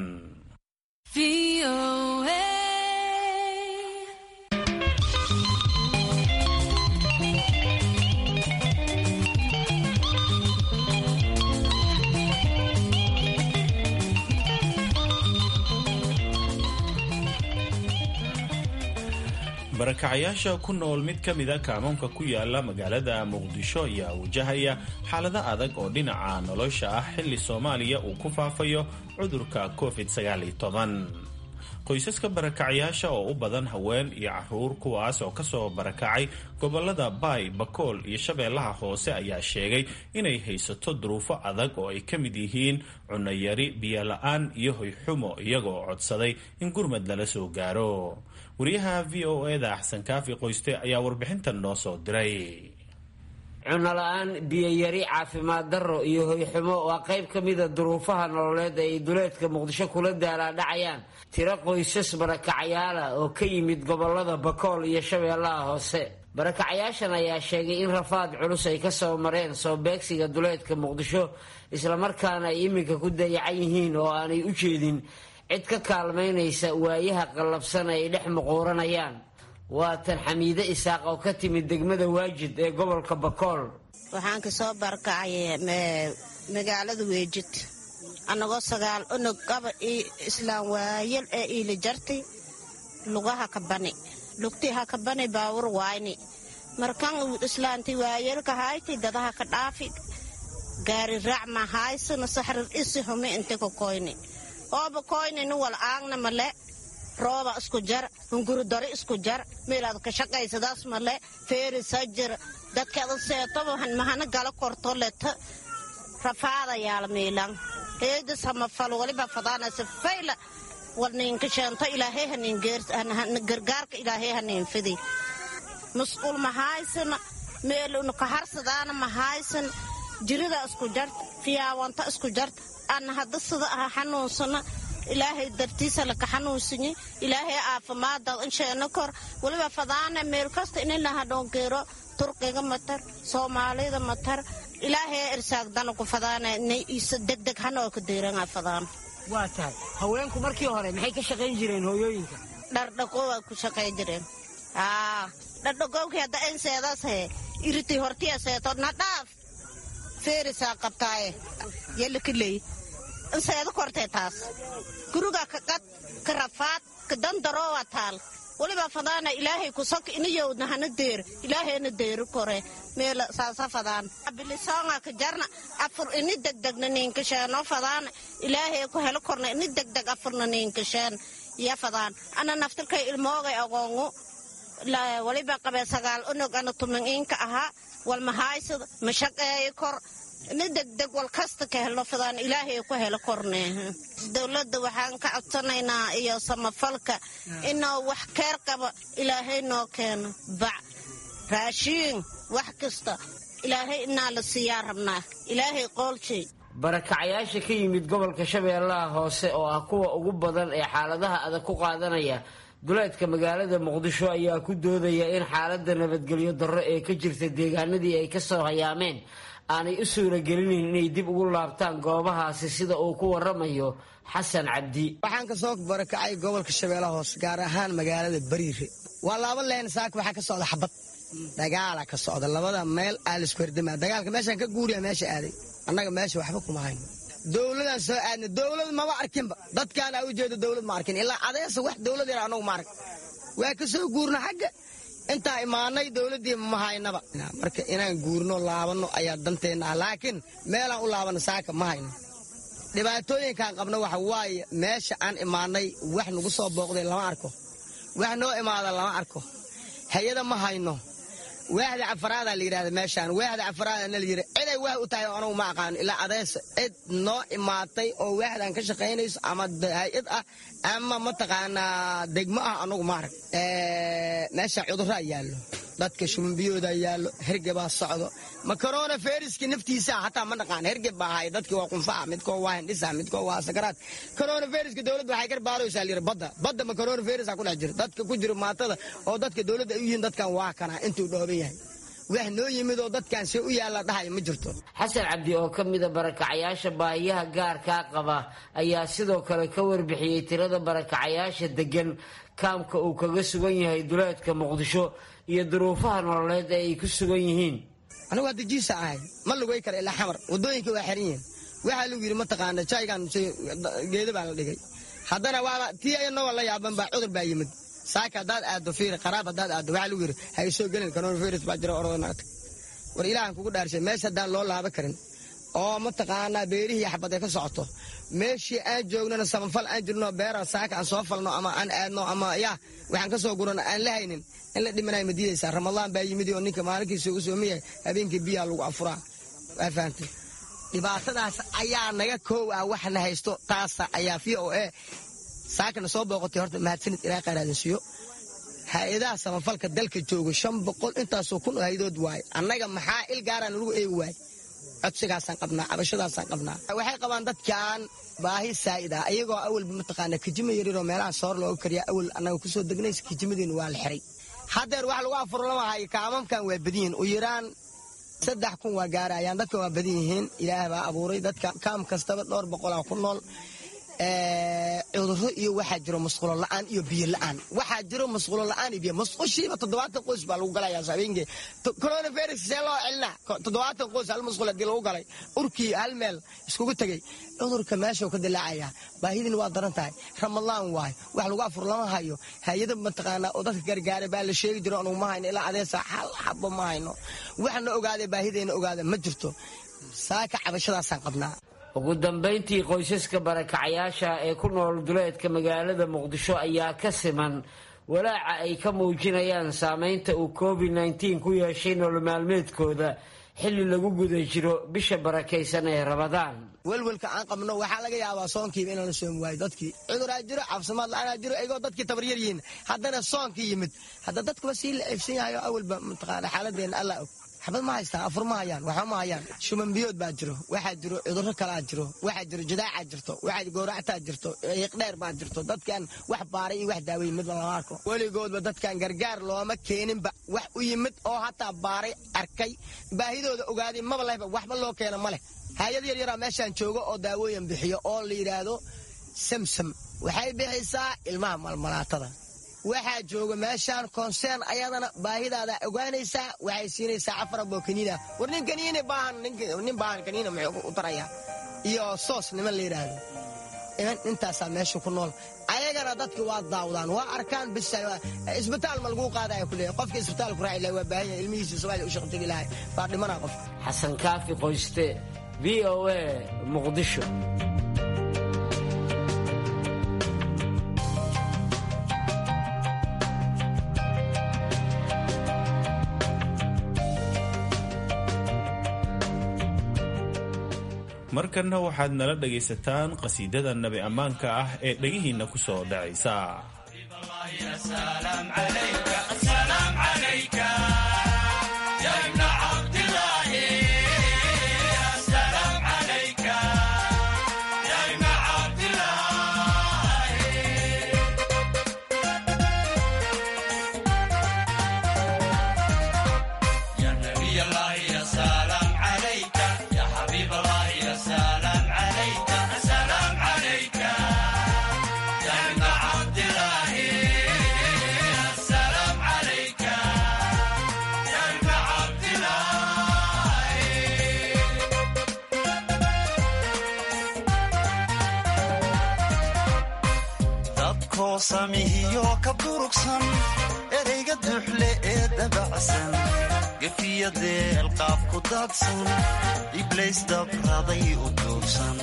barakacayaasha ku nool mid ka mida kaamoonka ku yaala magaalada muqdisho ayaa wajahaya xaalado adag oo dhinaca nolosha ah xilli soomaaliya uu ku faafayo cudurka covid qoysaska barakacayaasha oo u badan haween iyo caruur kuwaas oo kasoo barakacay gobolada baay bakool iyo shabeellaha hoose ayaa sheegay inay haysato duruufo adag oo ay ka mid yihiin cunayari biyola-aan iyo hoyxumo iyagoo codsaday in gurmad lala soo gaaro wariyaha v o eda axsan kaafi qoyste ayaa warbixintan noo soo diray cunnola-aan biyoyari caafimaad darro iyo hoyxumo waa qayb ka mida duruufaha nololeed ee ay duleedka muqdisho kula daalaadhacayaan tiro qoysas barakacayaala oo ka yimid gobolada bakool iyo shabeellaha hoose barakacayaashan ayaa sheegay in rafaad culus ay ka soo mareen soo beegsiga duleedka muqdisho islamarkaana ay iminka ku dayacan yihiin oo aanay u jeedin cid ka kaalmaynaysa waayaha qallabsan ay dhex muquuranayaan waa tan xamiide isaaq oo ka timid degmada waajid ee gobolka bakool waxaan ka soo barakacay magaalada weejid annagoo sagaal unug gaba io islaam waayal ee iila jartay lugaha ka bani lugtii ha ka bani baawur waayni markan islaanti waayalka hayti dadaha ka dhaafi gaari raac ma haysana saxrir isi humi inte ka koyni ooba koyni ni wal aagna male rooba isku jar hunguridori isku jar meelaad ka shaqaysadaas male feerisa jir dadkeeda seetoba mahana gala korto leta rafaada yaala miilan heeda samafal waliba fadaanaysa fayla wal ninka sheento ilaahay hanin gargaarka ilaahay hanin fidi masquul ma haysana meel unuka harsadaana ma haysan jirida isku jart fiyaawanta isku jart ana hadda sida aha xanuunsana ilaahay dartiisa laka xanuunsanyi ilaahay caafimaada insheena kor waliba fadaana meel kasta ininaha dhongeero turkiga matar soomaalida matar ilaahay irsaagdana ku fadaana degdeg hanoo ka deeranga fadaan waa tahay haweenku markii hore maxay ka shaqayn jireen hooyooyinka dhardhaqowa ku shaqay jireen dhardhaqowkii hadda enseedaas he iriti hortiya seeto na dhaaf feerisaa qabtaaye yelakiley inseeda kortee taas guriga ka qad ka rafaad ka dandaroowa taal waliba fadaana ilaahay kusaka inayowdna hana deer ilaahayna deeri kore meela saasa fadaan bilisoonga ka jarna afur ini degdegna niinkasheen oo fadaana ilaahay ku helo korna ini degdeg afurna niinkasheen ya fadaan ana naftirkay ilmoogay agoongu waliba qabee sagaal unug ana tumin iinka ahaa walmahaaysada mashaqeeyo kor ni degdeg wal kasta ka helo fadaan ilaahay ku helo korne dowladda waxaan ka codsanaynaa iyo samafalka inuu wax keer qabo ilaahay noo keeno bac raashiin wax kasta ilaahay inaa la siiyaa rabnaa ilaahay qoolshay barakacayaasha ka yimid gobolka shabeellaha hoose oo ah kuwa ugu badan ee xaaladaha adag ku qaadanaya duleedka magaalada muqdisho ayaa ku doodaya in xaaladda nabadgelyo darro ee ka jirta deegaanadii ay kasoo hayaameen aanay u suuragelinayn inay dib ugu laabtaan goobahaasi sida uu ku waramayo xasan cabdi waxaan ka soo barakacay gobolka shabeellaha hoose gaar ahaan magaalada bariire waa laba leen saaka waxaa ka socda xabad dagaala ka socda labada meel aa laisku herdama dagaalka meeshaan ka guuriya meesha aaday annaga meesha waxba kuma hayno dowladaan soo aadna dowlad maba arkinba dadkaan aa u jeedo dowlad ma arkin ilaa adeesa wax dowlad yar anagu ma arag waa ka soo guurna xagga intaa imaanay dowladdii ma haynaba marka inaan guurno laabanno ayaa danteenna ah laakiin meelaan u laabanno saaka ma hayno dhibaatooyinkaan qabno waxa waaye meesha aan imaanay wax nagu soo booqday lama arko wax noo imaada lama arko hay-ada ma hayno waaxda cafaraada la yidhahda meeshaan waaxda cafaraadana la yidhi ciday waax u tahay anugu ma aqaano ilaa adeesa cid noo imaatay oo waaxdan ka shaqaynayso ama hay-ad ah ama mataqaanaa degmo ah anugu ma arag meesha cudurraa yaallo dadka shumbiyooda yaallo hergebaa socdo ma corona feriska naftiisa hataa ma naqaan hergeb baa ahay dadki waa qunfaca midkoo waa hindhisa midkoo waa sakaraad corona feriska dowladda waxay garbaaraysaa layidhi badda badda ma corona ferisa ku dhex jiro dadka ku jiro maatada oo dadka dowladda ay u yihiin dadkan waa kana intuu dhooban yahay wax noo yimid oo dadkan see u yaalla dhahay ma jirto xasan cabdi oo ka mida barakacayaasha baahiyaha gaarkaa qaba ayaa sidoo kale ka warbixiyey tirada barakacayaasha degan kaamka uu kaga sugan yahay duleedka muqdisho iyo duruufaha nololeed ee ay ku sugan yihiin anigu hadda jiisa ahay ma lugay kara ilaa xamar wadooyinka waa xiran yihiin waxaa lagu yidhi mataqaana jaygan geeda baa la dhigay haddana waaba tii ayanoga la yaaban baa cudur baa yimid saaka haddaad aaddo fiiri qaraab haddaad aaddo waxaa lagu yidhi ha isoo gelin coronavirus baa jira orodanaagta war ilaahan kugu dhaarshay meesha haddaan loo laaba karin oo mataqaanaa beerihii xabad ay ka socoto meeshii aan joognana samafal aan jirno beera saaka aan soo falno ama aan aadno ama yaa waxaan ka soo gurano aan la haynin in la dhimanaya ma diidaysaa ramadaan baa yimid oo ninka maalinkiisa ugu soomiyahay habeenkii biyaa lagu afuraa waa fahamtay dhibaatadaas ayaa naga koow ah waxna haysto taasa ayaa v o a saakana soo booqotay horta mahadsanid ilaa qaaraadin siiyo hay-adaha samafalka dalka jooga shan boqol intaasoo kun oo haydood waaye annaga maxaa il gaaraan lagu eegi waaye codsigaasaan qabnaa cabashadaasaan qabnaa waxay qabaan dadkan baahi saa'id ah iyagoo awalba mataqaana kijima yariroo meelaha soor looga kariya awal annaga kusoo degnaysa kijimadiina waa la xiray haddeer wax lagu afurlamahayo kaamamkan waa badan yihiin u yaraan saddex kun waa gaarayaan dadkan waa badan yihiin ilaah baa abuuray dadka kaam kastaba dhowr boqolaa ku nool cuduro iyo waxaa jiro masquulo la'aan iyo biyo la'aan waxaa jiro masquulo la'aan iyo biyo masqushiiba toddobaatan qoys baa lagu galayaa habeenkii coronavirus see loo celinaa toddobaatan qoys hal masquul haddii lagu galay urkii hal meel iskugu tegey cudurka meeshuu ka dilaacayaa baahidina waa daran tahay ramadaan waayo wax lagu afur lama hayo hay-ada mataqaanaa oo dadka gargaara baa la sheegi jiro anugu ma hayno ilaa adeesa hal xabo ma hayno waxna ogaada baahidayna ogaada ma jirto saaka cabashadaasaan qabnaa ugu dambayntii qoysaska barakacayaasha ee ku nool duleedka magaalada muqdisho ayaa ka siman walaaca ay ka muujinayaan saameynta uu covid nteen ku yeeshay nolol maalmeedkooda xilli lagu guda jiro bisha barakaysan ee ramadaan welwelka aan qabno waxaa laga yaabaa soonkiiba inaan la soomi waayo dadkii cuduraa jiro caafimaad la-aanaa jiro iyagoo dadkii tabaryar yihiin haddana soonkii yimid hadda dadkuba sii la ceebsan yahay oo awalba mataqaana xaaladeenna alla og xabad ma haystaan afur ma hayaan waxba ma hayaan shumanbiyood baa jiro waxaa jiro cudurro kalaa jiro waxaa jiro jadaacaa jirto waxaa gooractaa jirto iiqdheer baa jirto dadkan wax baaray iyo wax daawey midba lama arko weligoodba dadkan gargaar looma keeninba wax u yimid oo hataa baaray arkay baahidooda ogaaday maba lehba waxba loo keeno ma leh hay-ad yar yaraa meeshaan jooga oo daawooyin bixiyo oo la yidhaahdo samsam waxay bixisaa ilmaha malmalaatada waxaa jooga meeshaan konseen ayadana baahidaada ogaanaysaa waxay siinaysaa afarabo kaniina war nin kaniini baahan nin baahan kaniina muxuu u tarayaa iyo soos niman la yidhaahdo iman intaasaa meesha ku nool ayagana dadka waa daawdaan waa arkaan bis isbitaal ma laguu qaadaya kuleeya qofka isbitaal ku raaci lahay waa baahan yahay ilmihiisa soomaaliya u shaqo tegi lahay baa dhimanaa qof xasan kaafi qoyste v o a muqdisho markanna waxaad nala dhagaysataan qasiidada nabi ammaanka ah ee dhegihiinna ku soo dhacaysa samihiyo ka durugsan ereyga duxle ee dabacsan gefiyadeel qaaf ku daadsan iblays dabraday u duugsan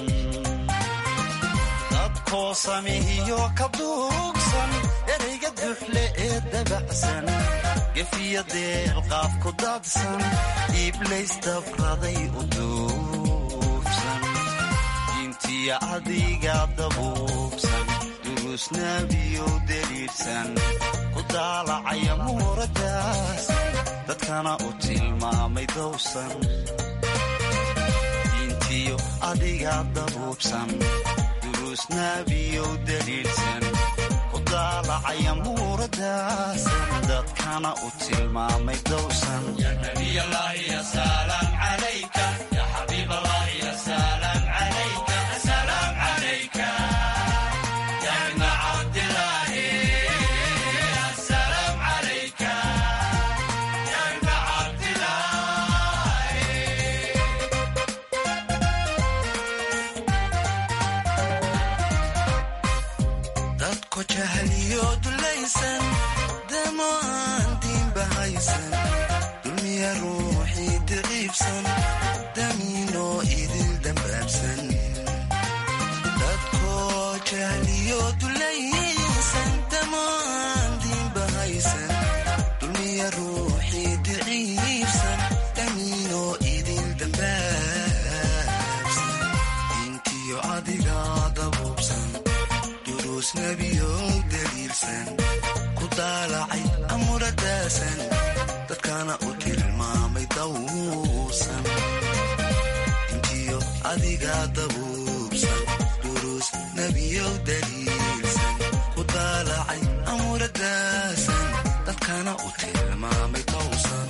dadkoo samihiyo ka duugsan ereyga duxle ee dabacsan gefiyadeel qaaf ku daadsan iblays dabraday u duugsan diintiya adiga dabuubsan durusnaabiyow deliirsan ku daalacaya muuradaas dadkana u tilmaamay dowsan diintiyo adiga dabuubsan durusnaabiyow deliirsan ku daalacaya muuradaas dadkana u tilmaamay dowsan dadko jahliyo dulaysan damo aan diinba haysan dulmiya ruuxii daciifsan damiinoo idil dambaabsan dadko jahliyo dulaysan damo aan diinba haysan dulmiya ruuxii daciifsan damiinoo idil dambaabsan diintiyo adiga dabuubsan duruusnabiyow daliilsan ku daalacay amuradaasan dadkana u tilmaamay dawuusan intiyo adiga dabuubsan duruus nebiyow daliilsan ku daalacay amuradaasan dadkana u tilmaamay dawusan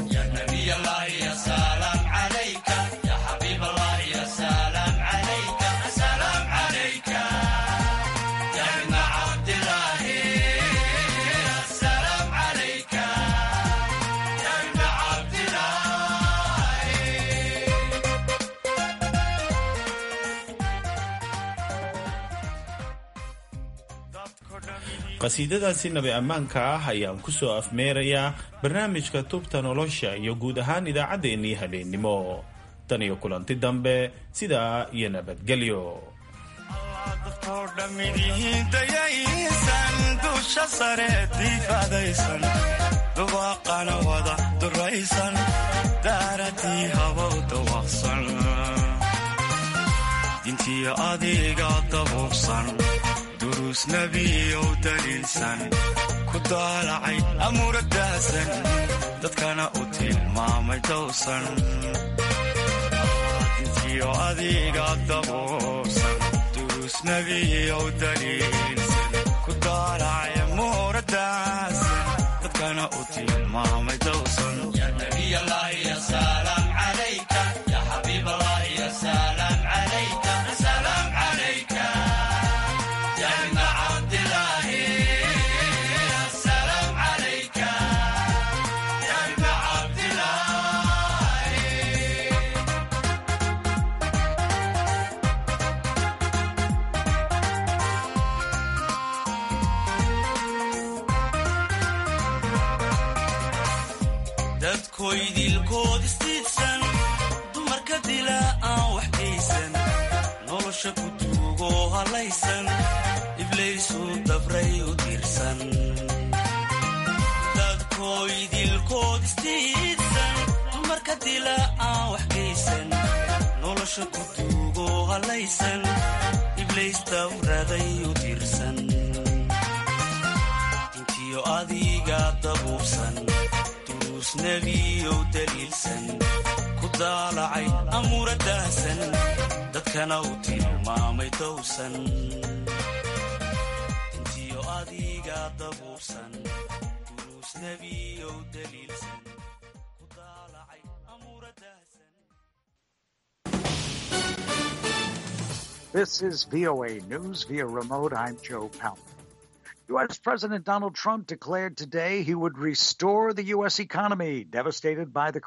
qasiidadaasi nabi ammaanka ah ayaan ku soo afmeerayaa barnaamijka tubta nolosha iyo guud ahaan idaacaddeenii habeennimo tan iyo kulanti dambe sidaa iyo nabadgelyo dadkoo dhammidihiin dayaysan dusha sare diifadaysan dubaaqana wada duraysan daaradii habow dawaqsan dintiyo adiga dabuubsan duruus nebiyow daliilsan ku daalacay amuuradaasan dadkana u tilmaamay dowsan dintiyo adiga dabuubsan duruus nebiyow daliilsan ku daalacay amuuradaasan dadkana u tilmaamay dowsan dadkoydilkood istiidsan dumarka dila aan wax geysan nolosha ku duugoo halaysan iblaysu dabray u diirsan dadkoydilkood istiidsan dumarka dila aan wax geysan nolosha ku duugoo halaysan iblays dabraday u diirsan intiyo adiga dabuubsan nebiyow daliilsan ku daalacay amuuradaasan dadkana u tilmaamay dowsan intiyo adiga dabuubsan duruus nebiyow daliilsan ku daalacay amuuradaasan This is VOA News via remote. I'm Joe Powell. U.S. President Donald Trump declared today he would restore the U.S. economy devastated by the